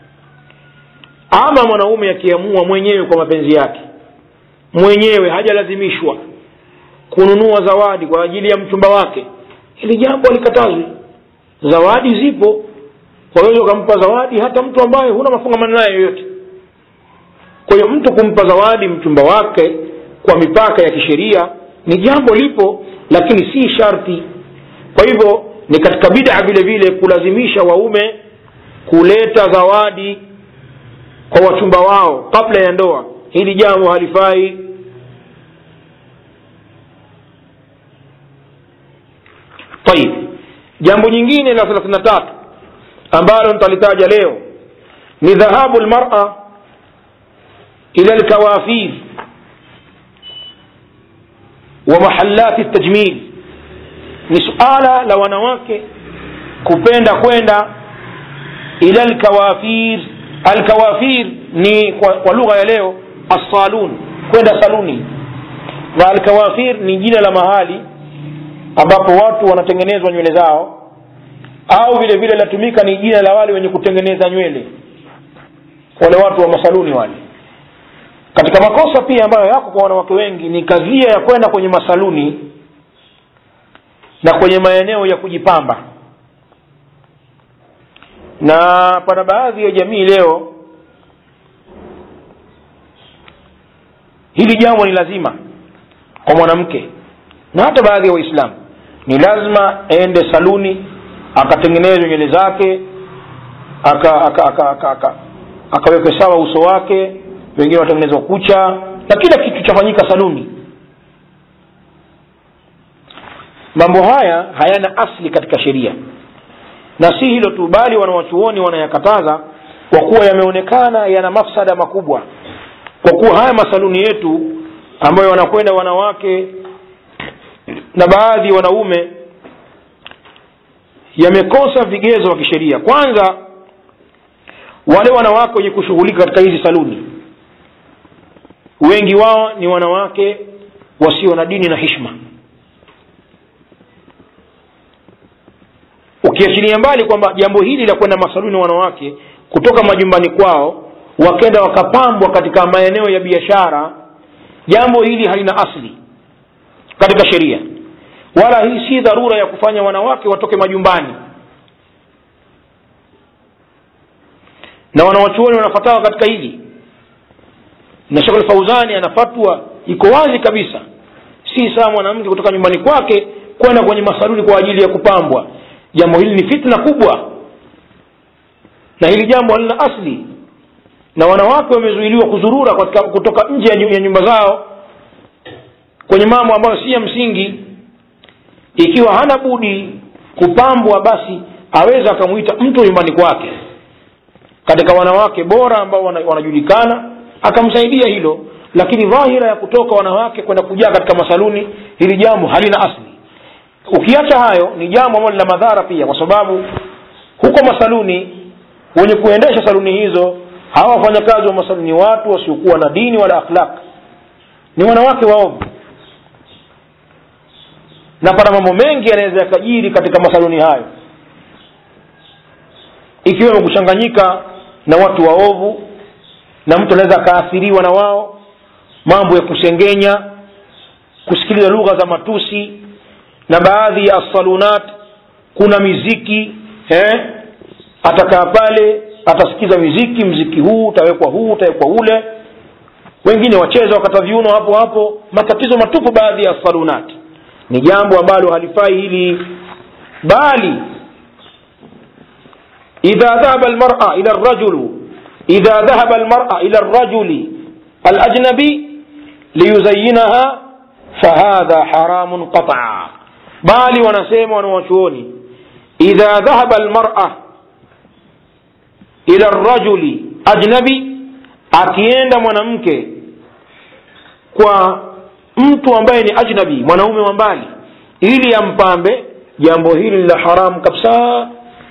ama mwanaume akiamua mwenyewe kwa mapenzi yake mwenyewe hajalazimishwa kununua zawadi kwa ajili ya mchumba wake hili jambo alikatazwi zawadi zipo waweza ukampa zawadi hata mtu ambaye huna mafungamano naye yoyote kwa hiyo mtu kumpa zawadi mchumba wake kwa mipaka ya kisheria ni jambo lipo lakini si sharti kwa hivyo ni katika bid'a vile vile kulazimisha waume kuleta zawadi kwa wachumba wao kabla ya ndoa hili jambo halifai tayib jambo nyingine la thelathini na tatu ambalo nitalitaja leo ni dhahabu lmara ila lkawafir wa mahalati tajmil ni suala la wanawake kupenda kwenda ila lkawafir alkawafir ni kwa, kwa lugha ya leo assalun kwenda saluni na alkawafir ni jina la mahali ambapo watu wanatengenezwa nywele zao au vile vile latumika ni jina la wale wenye kutengeneza nywele wale watu wa masaluni wale katika makosa pia ambayo yako kwa wanawake wengi ni kadhia ya kwenda kwenye masaluni na kwenye maeneo ya kujipamba na pana baadhi ya jamii leo hili jambo ni lazima kwa mwanamke na hata baadhi ya waislamu ni lazima aende saluni akatengenezwe nywele zake aka aka aka aka, aka akawekwe sawa uso wake wengine watengenezwa kucha na kila kitu chafanyika saluni mambo haya hayana asli katika sheria na si hilo tu bali wanawachuoni wanayakataza kwa kuwa yameonekana yana mafsada makubwa kwa kuwa haya masaluni yetu ambayo wanakwenda wanawake na baadhi wanaume yamekosa vigezo vya kisheria kwanza wale wanawake wenye kushughulika katika hizi saluni wengi wao ni wanawake wasio na dini na hishma ukiachilia mbali kwamba jambo hili la kwenda masaluni wanawake kutoka majumbani kwao wakenda wakapambwa katika maeneo ya biashara jambo hili halina asli katika sheria wala hii si dharura ya kufanya wanawake watoke majumbani na wanawachuoni wanafatawa katika hili na shekh fauzani ana fatwa iko wazi kabisa si saa mwanamke kutoka nyumbani kwake kwenda kwenye masaluni kwa ajili ya kupambwa jambo hili ni fitna kubwa na hili jambo halina asli na wanawake wamezuiliwa kuzurura katika kutoka nje ya nyumba zao kwenye mambo ambayo si ya msingi ikiwa hana budi kupambwa basi aweza akamwita mtu nyumbani kwake katika wanawake bora ambao wanajulikana akamsaidia hilo lakini dhahira ya kutoka wanawake kwenda kujaa katika masaluni hili jambo halina asli ukiacha hayo ni jambo ambalo lina madhara pia kwa sababu huko masaluni wenye kuendesha saluni hizo hawa wafanyakazi wa masaluni watu wasiokuwa na dini wala akhlaq ni wanawake waovu na pana mambo mengi yanaweza yakajiri katika masaluni hayo ikiwemo kuchanganyika na watu waovu na mtu anaweza akaathiriwa na wao mambo ya kusengenya kusikiliza lugha za matusi na baadhi ya salunat kuna miziki eh? atakaa pale atasikiza miziki mziki huu utawekwa huu utawekwa ule wengine wacheza wakata viuno hapo hapo matatizo matupu baadhi ya salunat ni jambo ambalo halifai hili bali idha dhahaba almar'a ila arrajulu idha dhahaba almar'a ila arrajuli alajnabi liyuzayyinaha fahadha haramun qat'a bali wanasema wanawachuoni idha dhahaba almar'a ila arrajuli ajnabi akienda mwanamke kwa mtu ambaye ni ajnabi mwanaume wa mbali ili ampambe jambo hili la haramu kabisa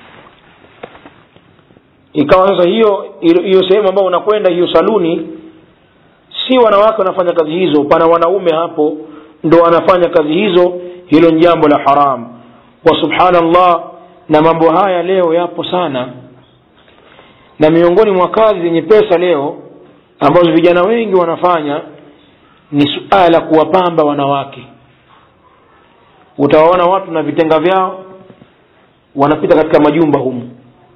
ikawa sasa hiyo hiyo sehemu ambayo unakwenda hiyo saluni si wanawake wanafanya kazi hizo pana wanaume hapo ndo wanafanya kazi hizo hilo ni jambo la haram wa subhanallah na mambo haya leo yapo sana na miongoni mwa kazi zenye pesa leo ambazo vijana wengi wanafanya ni suala la kuwapamba wanawake utawaona watu na vitenga vyao wanapita katika majumba humu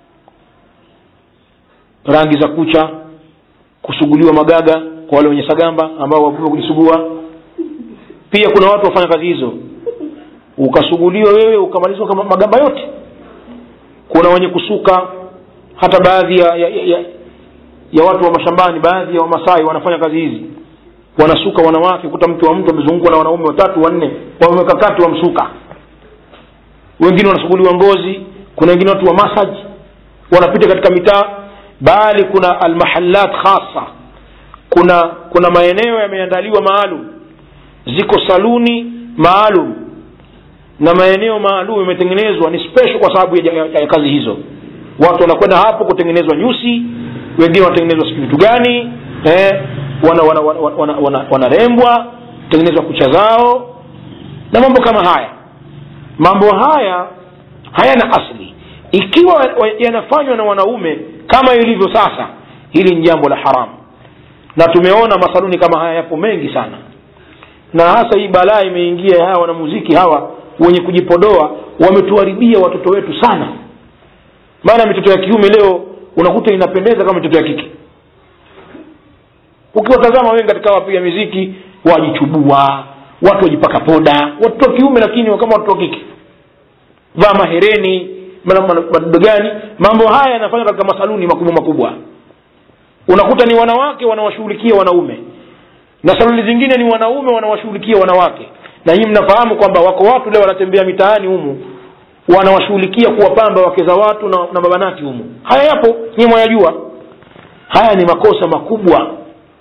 rangi za kucha kusuguliwa magaga kwa wale wenye sagamba ambao wavume kujisugua pia kuna watu wafanya kazi hizo ukasuguliwa wewe ukamalizwa kama magamba yote kuna wenye kusuka hata baadhi ya, ya, ya, ya, ya watu wa mashambani baadhi ya wamasai wanafanya kazi hizi wanasuka wanawake kuta mtu wa mtu amezungukwa na wanaume watatu wanne wameweka kati wamsuka wengine wanasuguliwa ngozi kuna wengine watu wa massage wanapita katika mitaa bali kuna almahallat khasa kuna kuna maeneo yameandaliwa maalum ziko saluni maalum na maeneo maalum yametengenezwa ni special kwa sababu ya, ya, ya kazi hizo watu wanakwenda hapo kutengenezwa nyusi wengine wanatengenezwa siku vitu gani eh, wanarembwa wana, wana, wana, wana, wana tengenezwa kucha zao na mambo kama haya mambo haya hayana asli ikiwa yanafanywa na wanaume kama ilivyo sasa hili ni jambo la haramu na tumeona masaluni kama haya yapo mengi sana na hasa hii balaa imeingia hawa wanamuziki hawa wenye kujipodoa wametuharibia watoto wetu sana maana mitoto ya kiume leo unakuta inapendeza kama mitoto ya kike ukiwatazama wengi katika wapiga miziki wajichubua watu wajipaka poda watoto wa kiume lakini kama watoto wa kike vaa mahereni madodo gani mambo haya yanafanywa katika masaluni makubwa makubwa unakuta ni wanawake wanawashughulikia wanaume na saluni zingine ni wanaume wanawashughulikia wanawake na nyinyi mnafahamu kwamba wako watu leo wanatembea mitaani humu wanawashughulikia kuwapamba wake za watu na, na mabanati humu haya yapo nyinyi mwayajua haya ni makosa makubwa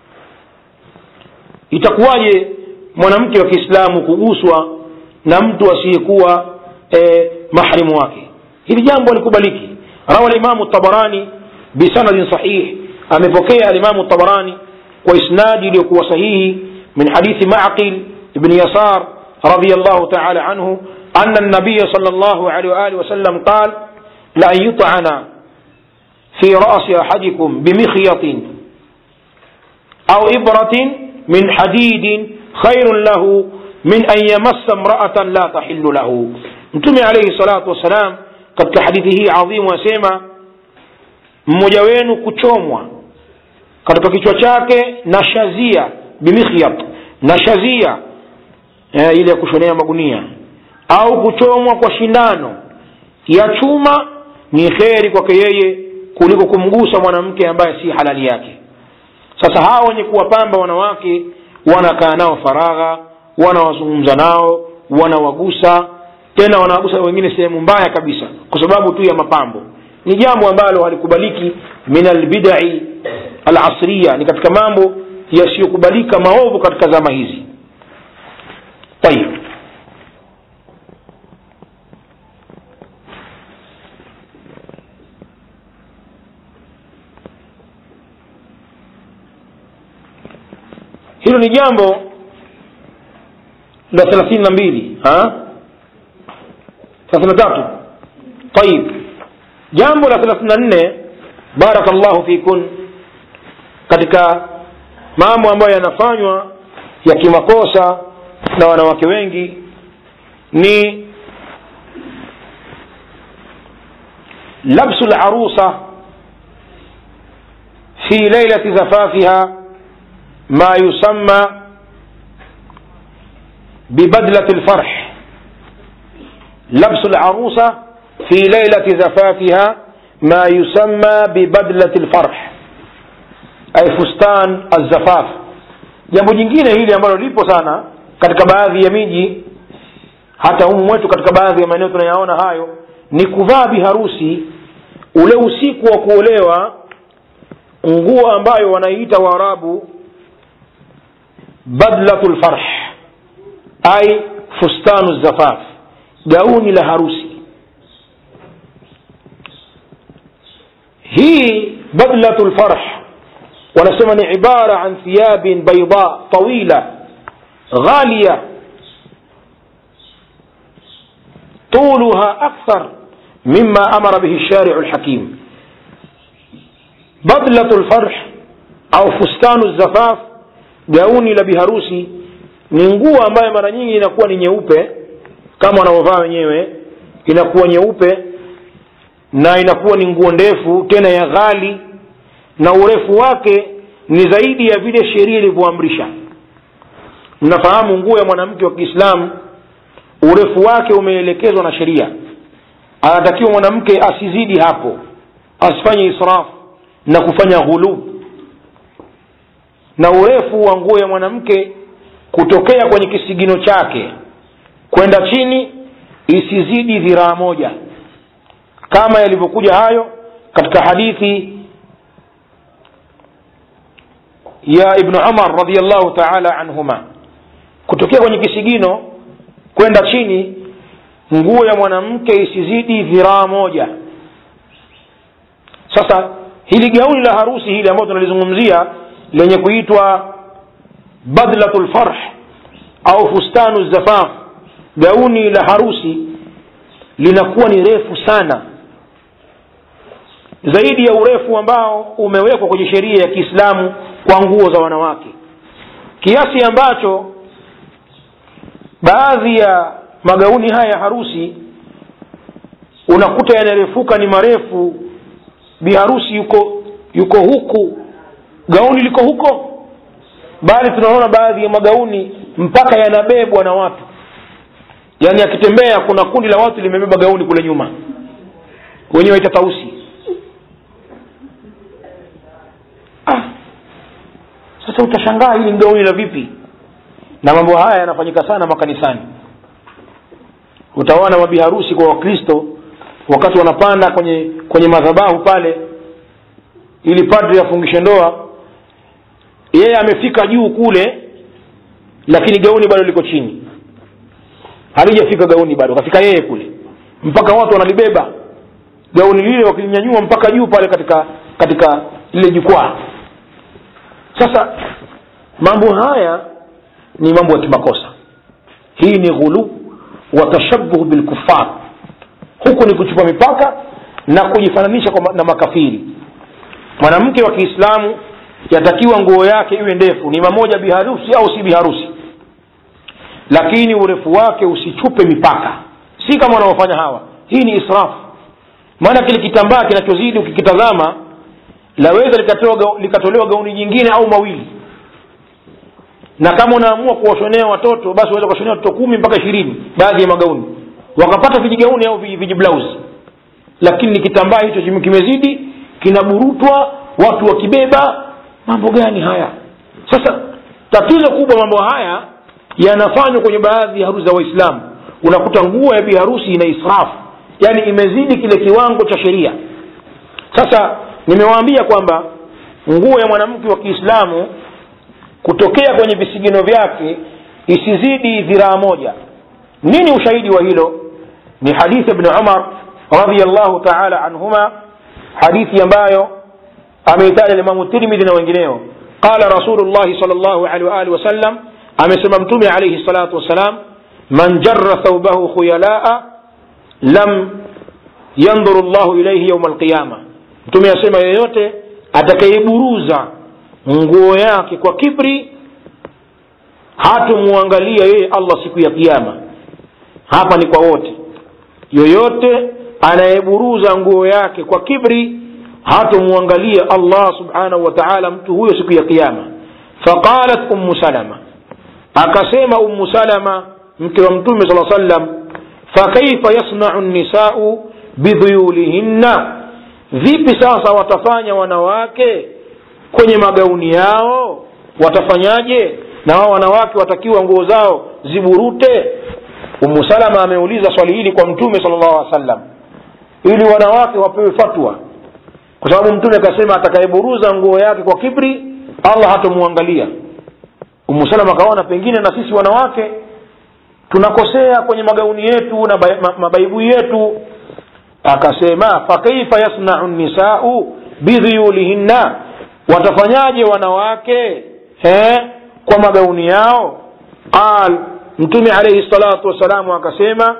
itakuwaje mwanamke wa kiislamu kuguswa na mtu asiyekuwa e, mahrimu wake hili jambo alikubaliki rawa limamu tabarani bisanadin sahih amepokea alimamu tabarani kwa isnadi iliyokuwa sahihi min hadithi maqil ibni yasar رضي الله تعالى عنه أن النبي صلى الله عليه وآله وسلم قال لأن يطعن في رأس أحدكم بمخيط أو إبرة من حديد خير له من أن يمس امرأة لا تحل له mtume alaihi salatu wassalam katika hadithi hii adhimu asema mmoja wenu kuchomwa katika kichwa chake na shazia bimikhyat na shazia eh, ile ya kushonea magunia au kuchomwa kwa shindano ya chuma ni kheri kwake yeye kuliko kumgusa mwanamke ambaye si halali yake sasa hawa wenye kuwapamba wanawake wanakaa nao faragha wanawazungumza nao wanawagusa tena wanawagusa wengine sehemu mbaya kabisa kwa sababu tu ya mapambo ni jambo ambalo halikubaliki min albidai alasriya ni katika mambo yasiyokubalika maovu katika zama hizi tayib hilo ni jambo la thelathini na mbili thelathini na tatu tayib jambo la thelathini na nne barakallahu fikun katika mambo ambayo yanafanywa ya kimakosa na wanawake wengi ni labsu larusa fi lailati zafafiha ما يسمى ببدلة الفرح لبس العروسة في ليلة زفافها ما يسمى ببدلة الفرح أي فستان الزفاف jambo jingine hili ambalo lipo sana katika baadhi ya miji hata humu mwetu katika baadhi ya maeneo tunayaona hayo ni kuvaa biharusi ule usiku wa kuolewa nguo ambayo wanaiita waarabu badlatu lfarh ai fustanu zafaf gauni la harusi hii badlatu lfarh wanasema ni ibara an thiyabin baida tawila ghalia طولها أكثر مما أمر به الشارع الحكيم بدلة الفرح أو فستان الزفاف gauni la biharusi ni nguo ambayo mara nyingi inakuwa ni nyeupe kama wanavyovaa wenyewe inakuwa nyeupe na inakuwa ni nguo ndefu tena ya ghali na urefu wake ni zaidi ya vile sheria ilivyoamrisha mnafahamu nguo ya mwanamke wa kiislamu urefu wake umeelekezwa na sheria anatakiwa mwanamke asizidi hapo asifanye israfu na kufanya ghulub na urefu wa nguo ya mwanamke kutokea kwenye kisigino chake kwenda chini isizidi dhiraa moja kama yalivyokuja hayo katika hadithi ya ibnu umar radiallahu taala anhuma kutokea kwenye kisigino kwenda chini nguo ya mwanamke isizidi dhiraa moja sasa hili gauni la harusi hili ambayo tunalizungumzia lenye kuitwa badlatu lfarh au fustanu zafaf gauni la harusi linakuwa ni refu sana zaidi ya urefu ambao umewekwa kwenye sheria ya kiislamu kwa nguo za wanawake kiasi ambacho baadhi ya magauni haya ya harusi unakuta yanarefuka ni marefu biharusi yuko yuko huku gauni liko huko bali tunaona baadhi ya magauni mpaka yanabebwa na watu yaani akitembea kuna kundi la watu limebeba gauni kule nyuma wenyewe waita tausi ah. sasa utashangaa hili ni gauni la vipi na mambo haya yanafanyika sana makanisani utaona mabiharusi kwa wakristo wakati wanapanda kwenye kwenye madhabahu pale ili padri afungishe ndoa yeye amefika juu kule lakini gauni bado liko chini halijafika gauni bado kafika yeye kule mpaka watu wanalibeba gauni lile wakilinyanyua mpaka juu pale katika katika lile jukwaa sasa mambo haya ni mambo ya kimakosa hii ni ghulu wa tashabuhu bilkufar huku ni kuchupa mipaka na kujifananisha kwa ma- na makafiri mwanamke wa kiislamu yatakiwa nguo yake iwe ndefu ni mamoja biharusi au si biharusi lakini urefu wake usichupe mipaka si kama wanaofanya hawa hii ni israfu maana kile kitambaa kinachozidi ukikitazama laweza likatolewa ga- likatolewa gauni jingine au mawili na kama unaamua kuwashonea watoto basi unaweza kuwashonea watoto kumi mpaka ishirini baadhi ya magauni wakapata vijigauni au viji- vijiblausi lakini ni kitambaa hicho chime- kimezidi kinaburutwa watu wakibeba mambo gani haya sasa tatizo kubwa mambo haya yanafanywa kwenye baadhi ya harusi za waislamu unakuta nguo ya biharusi ina israfu yaani imezidi kile kiwango cha sheria sasa nimewaambia kwamba nguo ya mwanamke wa kiislamu kutokea kwenye visigino vyake isizidi dhiraa moja nini ushahidi wa hilo ni hadithi ibn umar radiallahu taala anhuma hadithi ambayo ameitaja limamu tirmidhi na wengineo qala rasulullahi sal llahu alehi waalihi wasallam amesema mtume alaihi salatu wassalam man jarra thaubahu khuyalaa lam yandhuru llahu ilaihi yauma alqiyama mtume asema yeyote atakayeiburuza nguo yake kwa kibri hatomwangalia yeye allah siku ya kiama hapa ni kwa wote yoyote anayeburuza nguo yake kwa kibri hatomwangalia allah subhanahu wa taala mtu huyo siku ya kiama faqalat ummu salama akasema ummu salama mke wa mtume saa sallam fakaifa yasnau nisau bidhuyulihinna vipi sasa watafanya wanawake kwenye magauni yao watafanyaje na wao wanawake watakiwa nguo zao ziburute umu salama ameuliza swali hili kwa mtume sala llahu alih wasallam ili wanawake wapewe fatwa kwa sababu mtume akasema atakayeburuza nguo yake kwa kibri allah hatomwangalia umu salama akaona pengine na sisi wanawake tunakosea kwenye magauni yetu na ba- ma- mabaibui yetu akasema fakaifa yasnau nisau bidhuyulihinna watafanyaje wanawake he, kwa magauni yao qal mtume alaihi salatu wassalamu akasema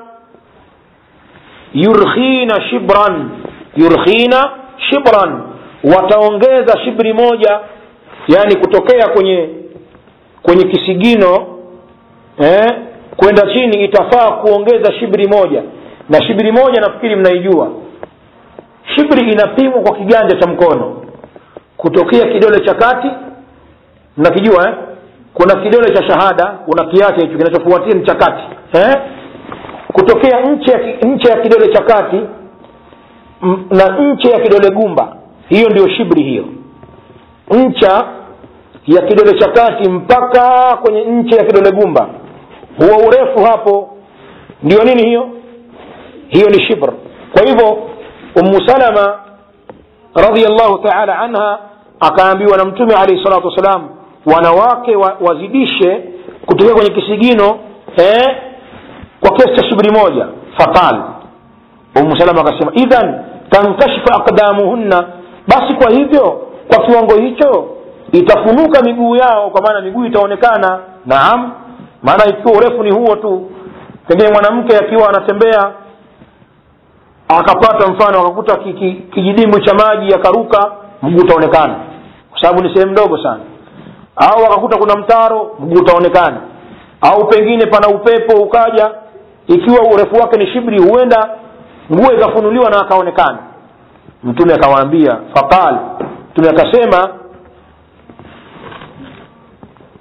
yurkhina shibran yurkhina shibran wataongeza shibri moja yani kutokea kwenye kwenye kisigino eh, kwenda chini itafaa kuongeza shibri moja na shibri moja nafikiri mnaijua shibri inapimwa kwa kiganja cha mkono kutokea kidole cha kati mnakijua eh? kuna kidole cha shahada kuna kiache hicho kinachofuatia ni cha kati eh? kutokea nche ya, ki- nche ya kidole cha kati m- na nche ya kidole gumba hiyo ndio shibri hiyo ncha ya kidole cha kati mpaka kwenye nche ya kidole gumba huo urefu hapo ndio nini hiyo hiyo ni shibr kwa hivyo ummu salama radiallahu taala anha akaambiwa na mtume alaihi salatu wassalam wanawake wa, wazidishe kutokea kwenye kisigino eh, kwa kiasi cha shibri moja faqal umu salama akasema idhan tankashifu aqdamuhunna basi kwa hivyo kwa kiwango hicho itafunuka miguu yao kwa maana miguu itaonekana naam maana ikiwa urefu ni huo tu pengine mwanamke akiwa anatembea akapata mfano akakuta ki- ki- kijidimbwi cha maji akaruka mguu utaonekana kwa sababu ni sehemu ndogo sana au akakuta kuna mtaro mguu utaonekana au pengine pana upepo ukaja ikiwa urefu wake ni shibri huenda nguo ikafunuliwa na akaonekana mtume akawaambia faqal mtume akasema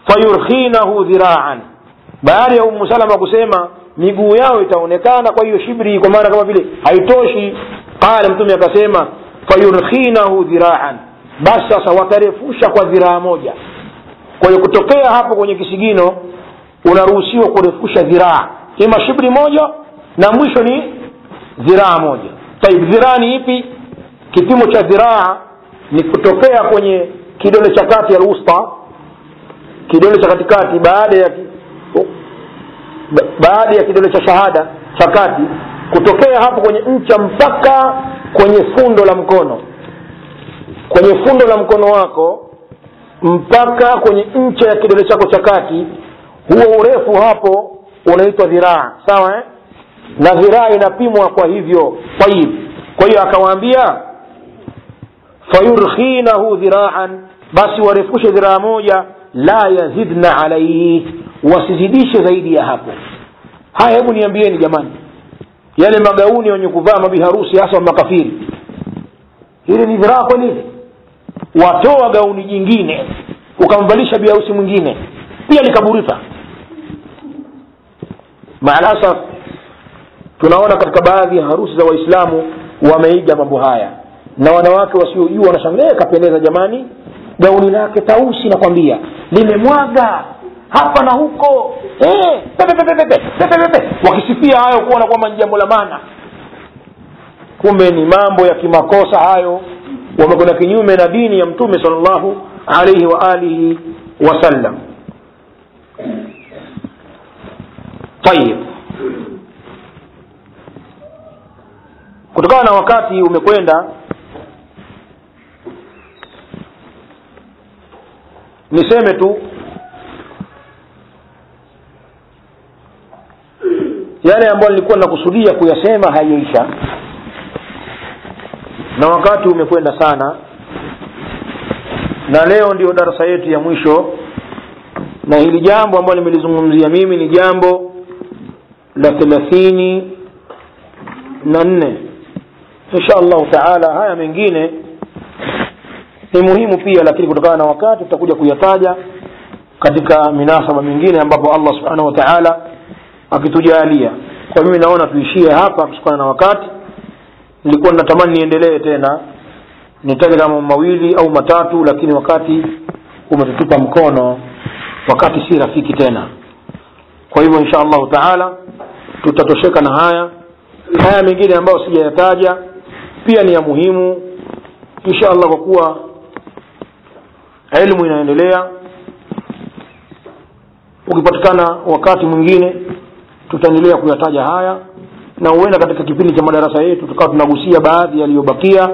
fayurkhinahu dhiraan baada ya umu salama kusema miguu yao itaonekana kwa hiyo shibri kwa maana kama vile haitoshi qala mtume akasema fayurkhinahu dhiraan basi sasa watarefusha kwa dhiraa moja kwa hiyo kutokea hapo kwenye kisigino unaruhusiwa kurefusha dhiraa ima shibri moja na mwisho ni dhiraa moja taib dhiraa ni ipi kipimo cha dhiraa ni kutokea kwenye kidole cha kati ya usta kidole cha katikati baada ya ba, baada ya kidole cha shahada cha kati kutokea hapo kwenye ncha mpaka kwenye fundo la mkono kwenye fundo la mkono wako mpaka kwenye ncha ya kidole chako cha kati huo urefu hapo unaitwa dhiraa sawa eh? na dhiraa inapimwa kwa hivyo tayib kwa hiyo akawaambia fayurkhinahu dhiraan basi warefushe dhiraa moja la yazidna alaihi wasizidishe zaidi ya hapo haya hebu niambieni jamani yale magauni wenye kuvaa mabiharusi hasa wa makafiri hili ni dhiraa kweli watoa gauni jingine ukamvalisha biharusi mwingine pia likaburika maalasaf tunaona katika baadhi ya harusi za waislamu wameiga mambo haya na wanawake wasiojua wanashangaa kapendeza jamani gauni lake tausi nakwambia limemwaga hapa na huko eh, pepe, pepe, pepe, pepe, pepe. wakisifia hayo kuona kwamba ni jambo la maana kumbe ni mambo ya kimakosa hayo wamekwenda kinyume na dini ya mtume salllahu alaihi wa alihi wasallam tayib kutokana na wakati umekwenda niseme tu yale ambayo nilikuwa nakusudia kuyasema hayaisha na wakati umekwenda sana na leo ndio darasa yetu ya mwisho na hili jambo ambalo nimelizungumzia mimi ni jambo la thelathini na nne insha allahu taala haya mengine ni muhimu pia lakini kutokana na wakati tutakuja kuyataja katika minasaba mingine ambapo allah subhanahu wa taala akitujalia kwa mimi naona tuishie hapa kutokana na wakati nilikuwa natamani niendelee tena nitaje kama mawili au matatu lakini wakati umetutupa mkono wakati si rafiki tena kwa hivyo insha allahu taala tutatosheka na haya haya mengine ambayo sijayataja pia ni ya muhimu insha allah kwa kuwa elimu inaendelea ukipatikana wakati mwingine tutaendelea kuyataja haya na huenda katika kipindi cha madarasa yetu tukawa tunagusia baadhi yaliyobakia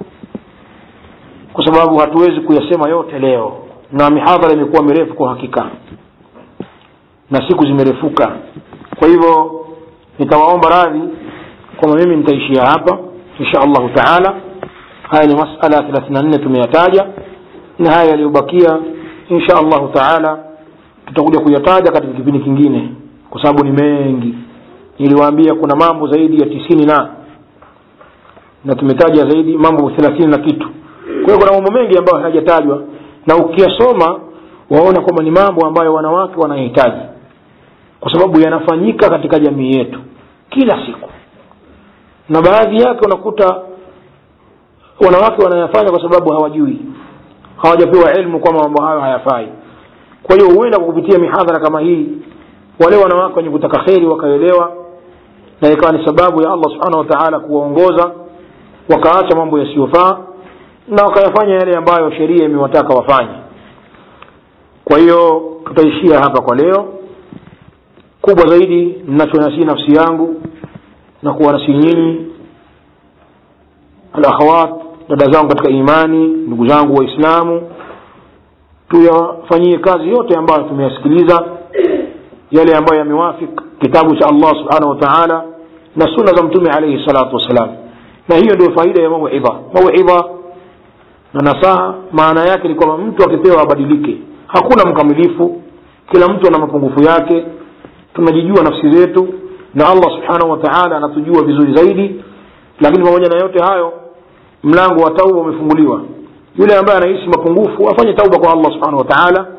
kwa sababu hatuwezi kuyasema yote leo na mihadhara imekuwa mirefu kwa hakika na siku zimerefuka kwa hivyo nitawaomba radhi kwamba mimi nitaishia hapa insha allahu taala haya ni masala thelathini na nne tumeyataja na haya yaliyobakia insha allahu taala tutakuja kuyataja katika kipindi kingine kwa sababu ni mengi niliwaambia kuna mambo zaidi ya tisini na na tumetaja zaidi mambo thelathini na kitu kwa hiyo kuna mambo mengi ambayo hayajatajwa na ukiyasoma waona kwamba ni mambo ambayo wanawake wanahitaji kwa sababu yanafanyika katika jamii yetu kila siku na baadhi yake unakuta wanawake wanayafanya kwa sababu hawajui hawajapewa ilmu kwamba mambo hayo hayafai kwa hiyo huenda kwa kupitia mihadhara kama hii wale wanawake wenye kutaka kheri wakaelewa na ikawa ni sababu ya allah subhanahu wa taala kuwaongoza wakaacha mambo yasiyofaa na wakayafanya yale ambayo sheria imewataka wafanye kwa hiyo tutaishia hapa kwa leo kubwa zaidi ninachonasii nafsi yangu na kuwanasii nyinyi alakhawat dada zangu katika imani ndugu zangu waislamu tuyafanyie kazi yote ambayo tumeyasikiliza yale ambayo yamewafik kitabu cha allah subhanahu wa taala na sunna za mtume alaihi salatu wassalam na hiyo ndio faida ya mauidha mauidha na nasaha maana yake ni kwamba mtu akipewa abadilike hakuna mkamilifu kila mtu ana mapungufu yake tunajijua nafsi zetu na allah subhanahu wa taala anatujua vizuri zaidi lakini pamoja na yote hayo mlango wa tauba umefunguliwa yule ambaye anahisi mapungufu afanye tauba kwa allah subhanahu wa taala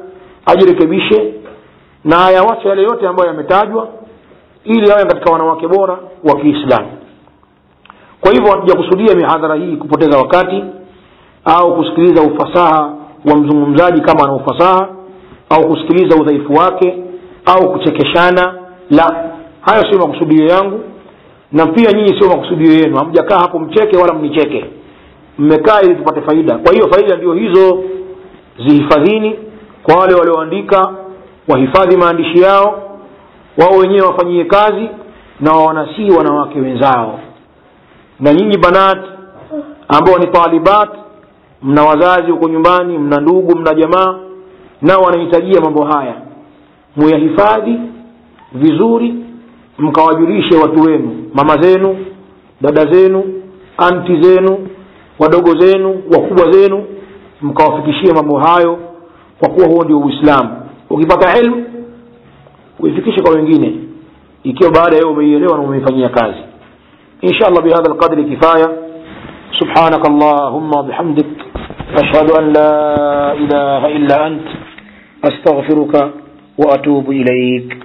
ajirekebishe na ayawache yale yote ambayo yametajwa ili awe katika wanawake bora wa kiislamu kwa hivyo hatujakusudia mihadhara hii kupoteza wakati au kusikiliza ufasaha wa mzungumzaji kama ana ufasaha au kusikiliza udhaifu wake au kuchekeshana la hayo sio makusudio yangu na pia nyinyi sio makusudio yenu hamjakaa hapo mcheke wala mnicheke mmekaa ili tupate faida kwa hiyo faida ndio hizo zihifadhini kwa wale walioandika wahifadhi maandishi yao wao wenyewe wafanyie kazi na wanasii wanawake wenzao na nyinyi banat ambao ni talibat mna wazazi huko nyumbani mna ndugu mna jamaa nao wanahitajia mambo haya muyahifadhi vizuri mkawajulishe watu wenu mama zenu dada zenu anti zenu wadogo zenu wakubwa zenu mkawafikishie mambo hayo kwa kuwa huo ndio uislamu ukipata ilmu uifikishe kwa wengine ikiwa baada ya umeielewa na umeifanyia kazi insha allah bihadha alqadri kifaya سبحانك اللهم وبحمدك أشهد أن لا إله إلا أنت أستغفرك وأتوب إليك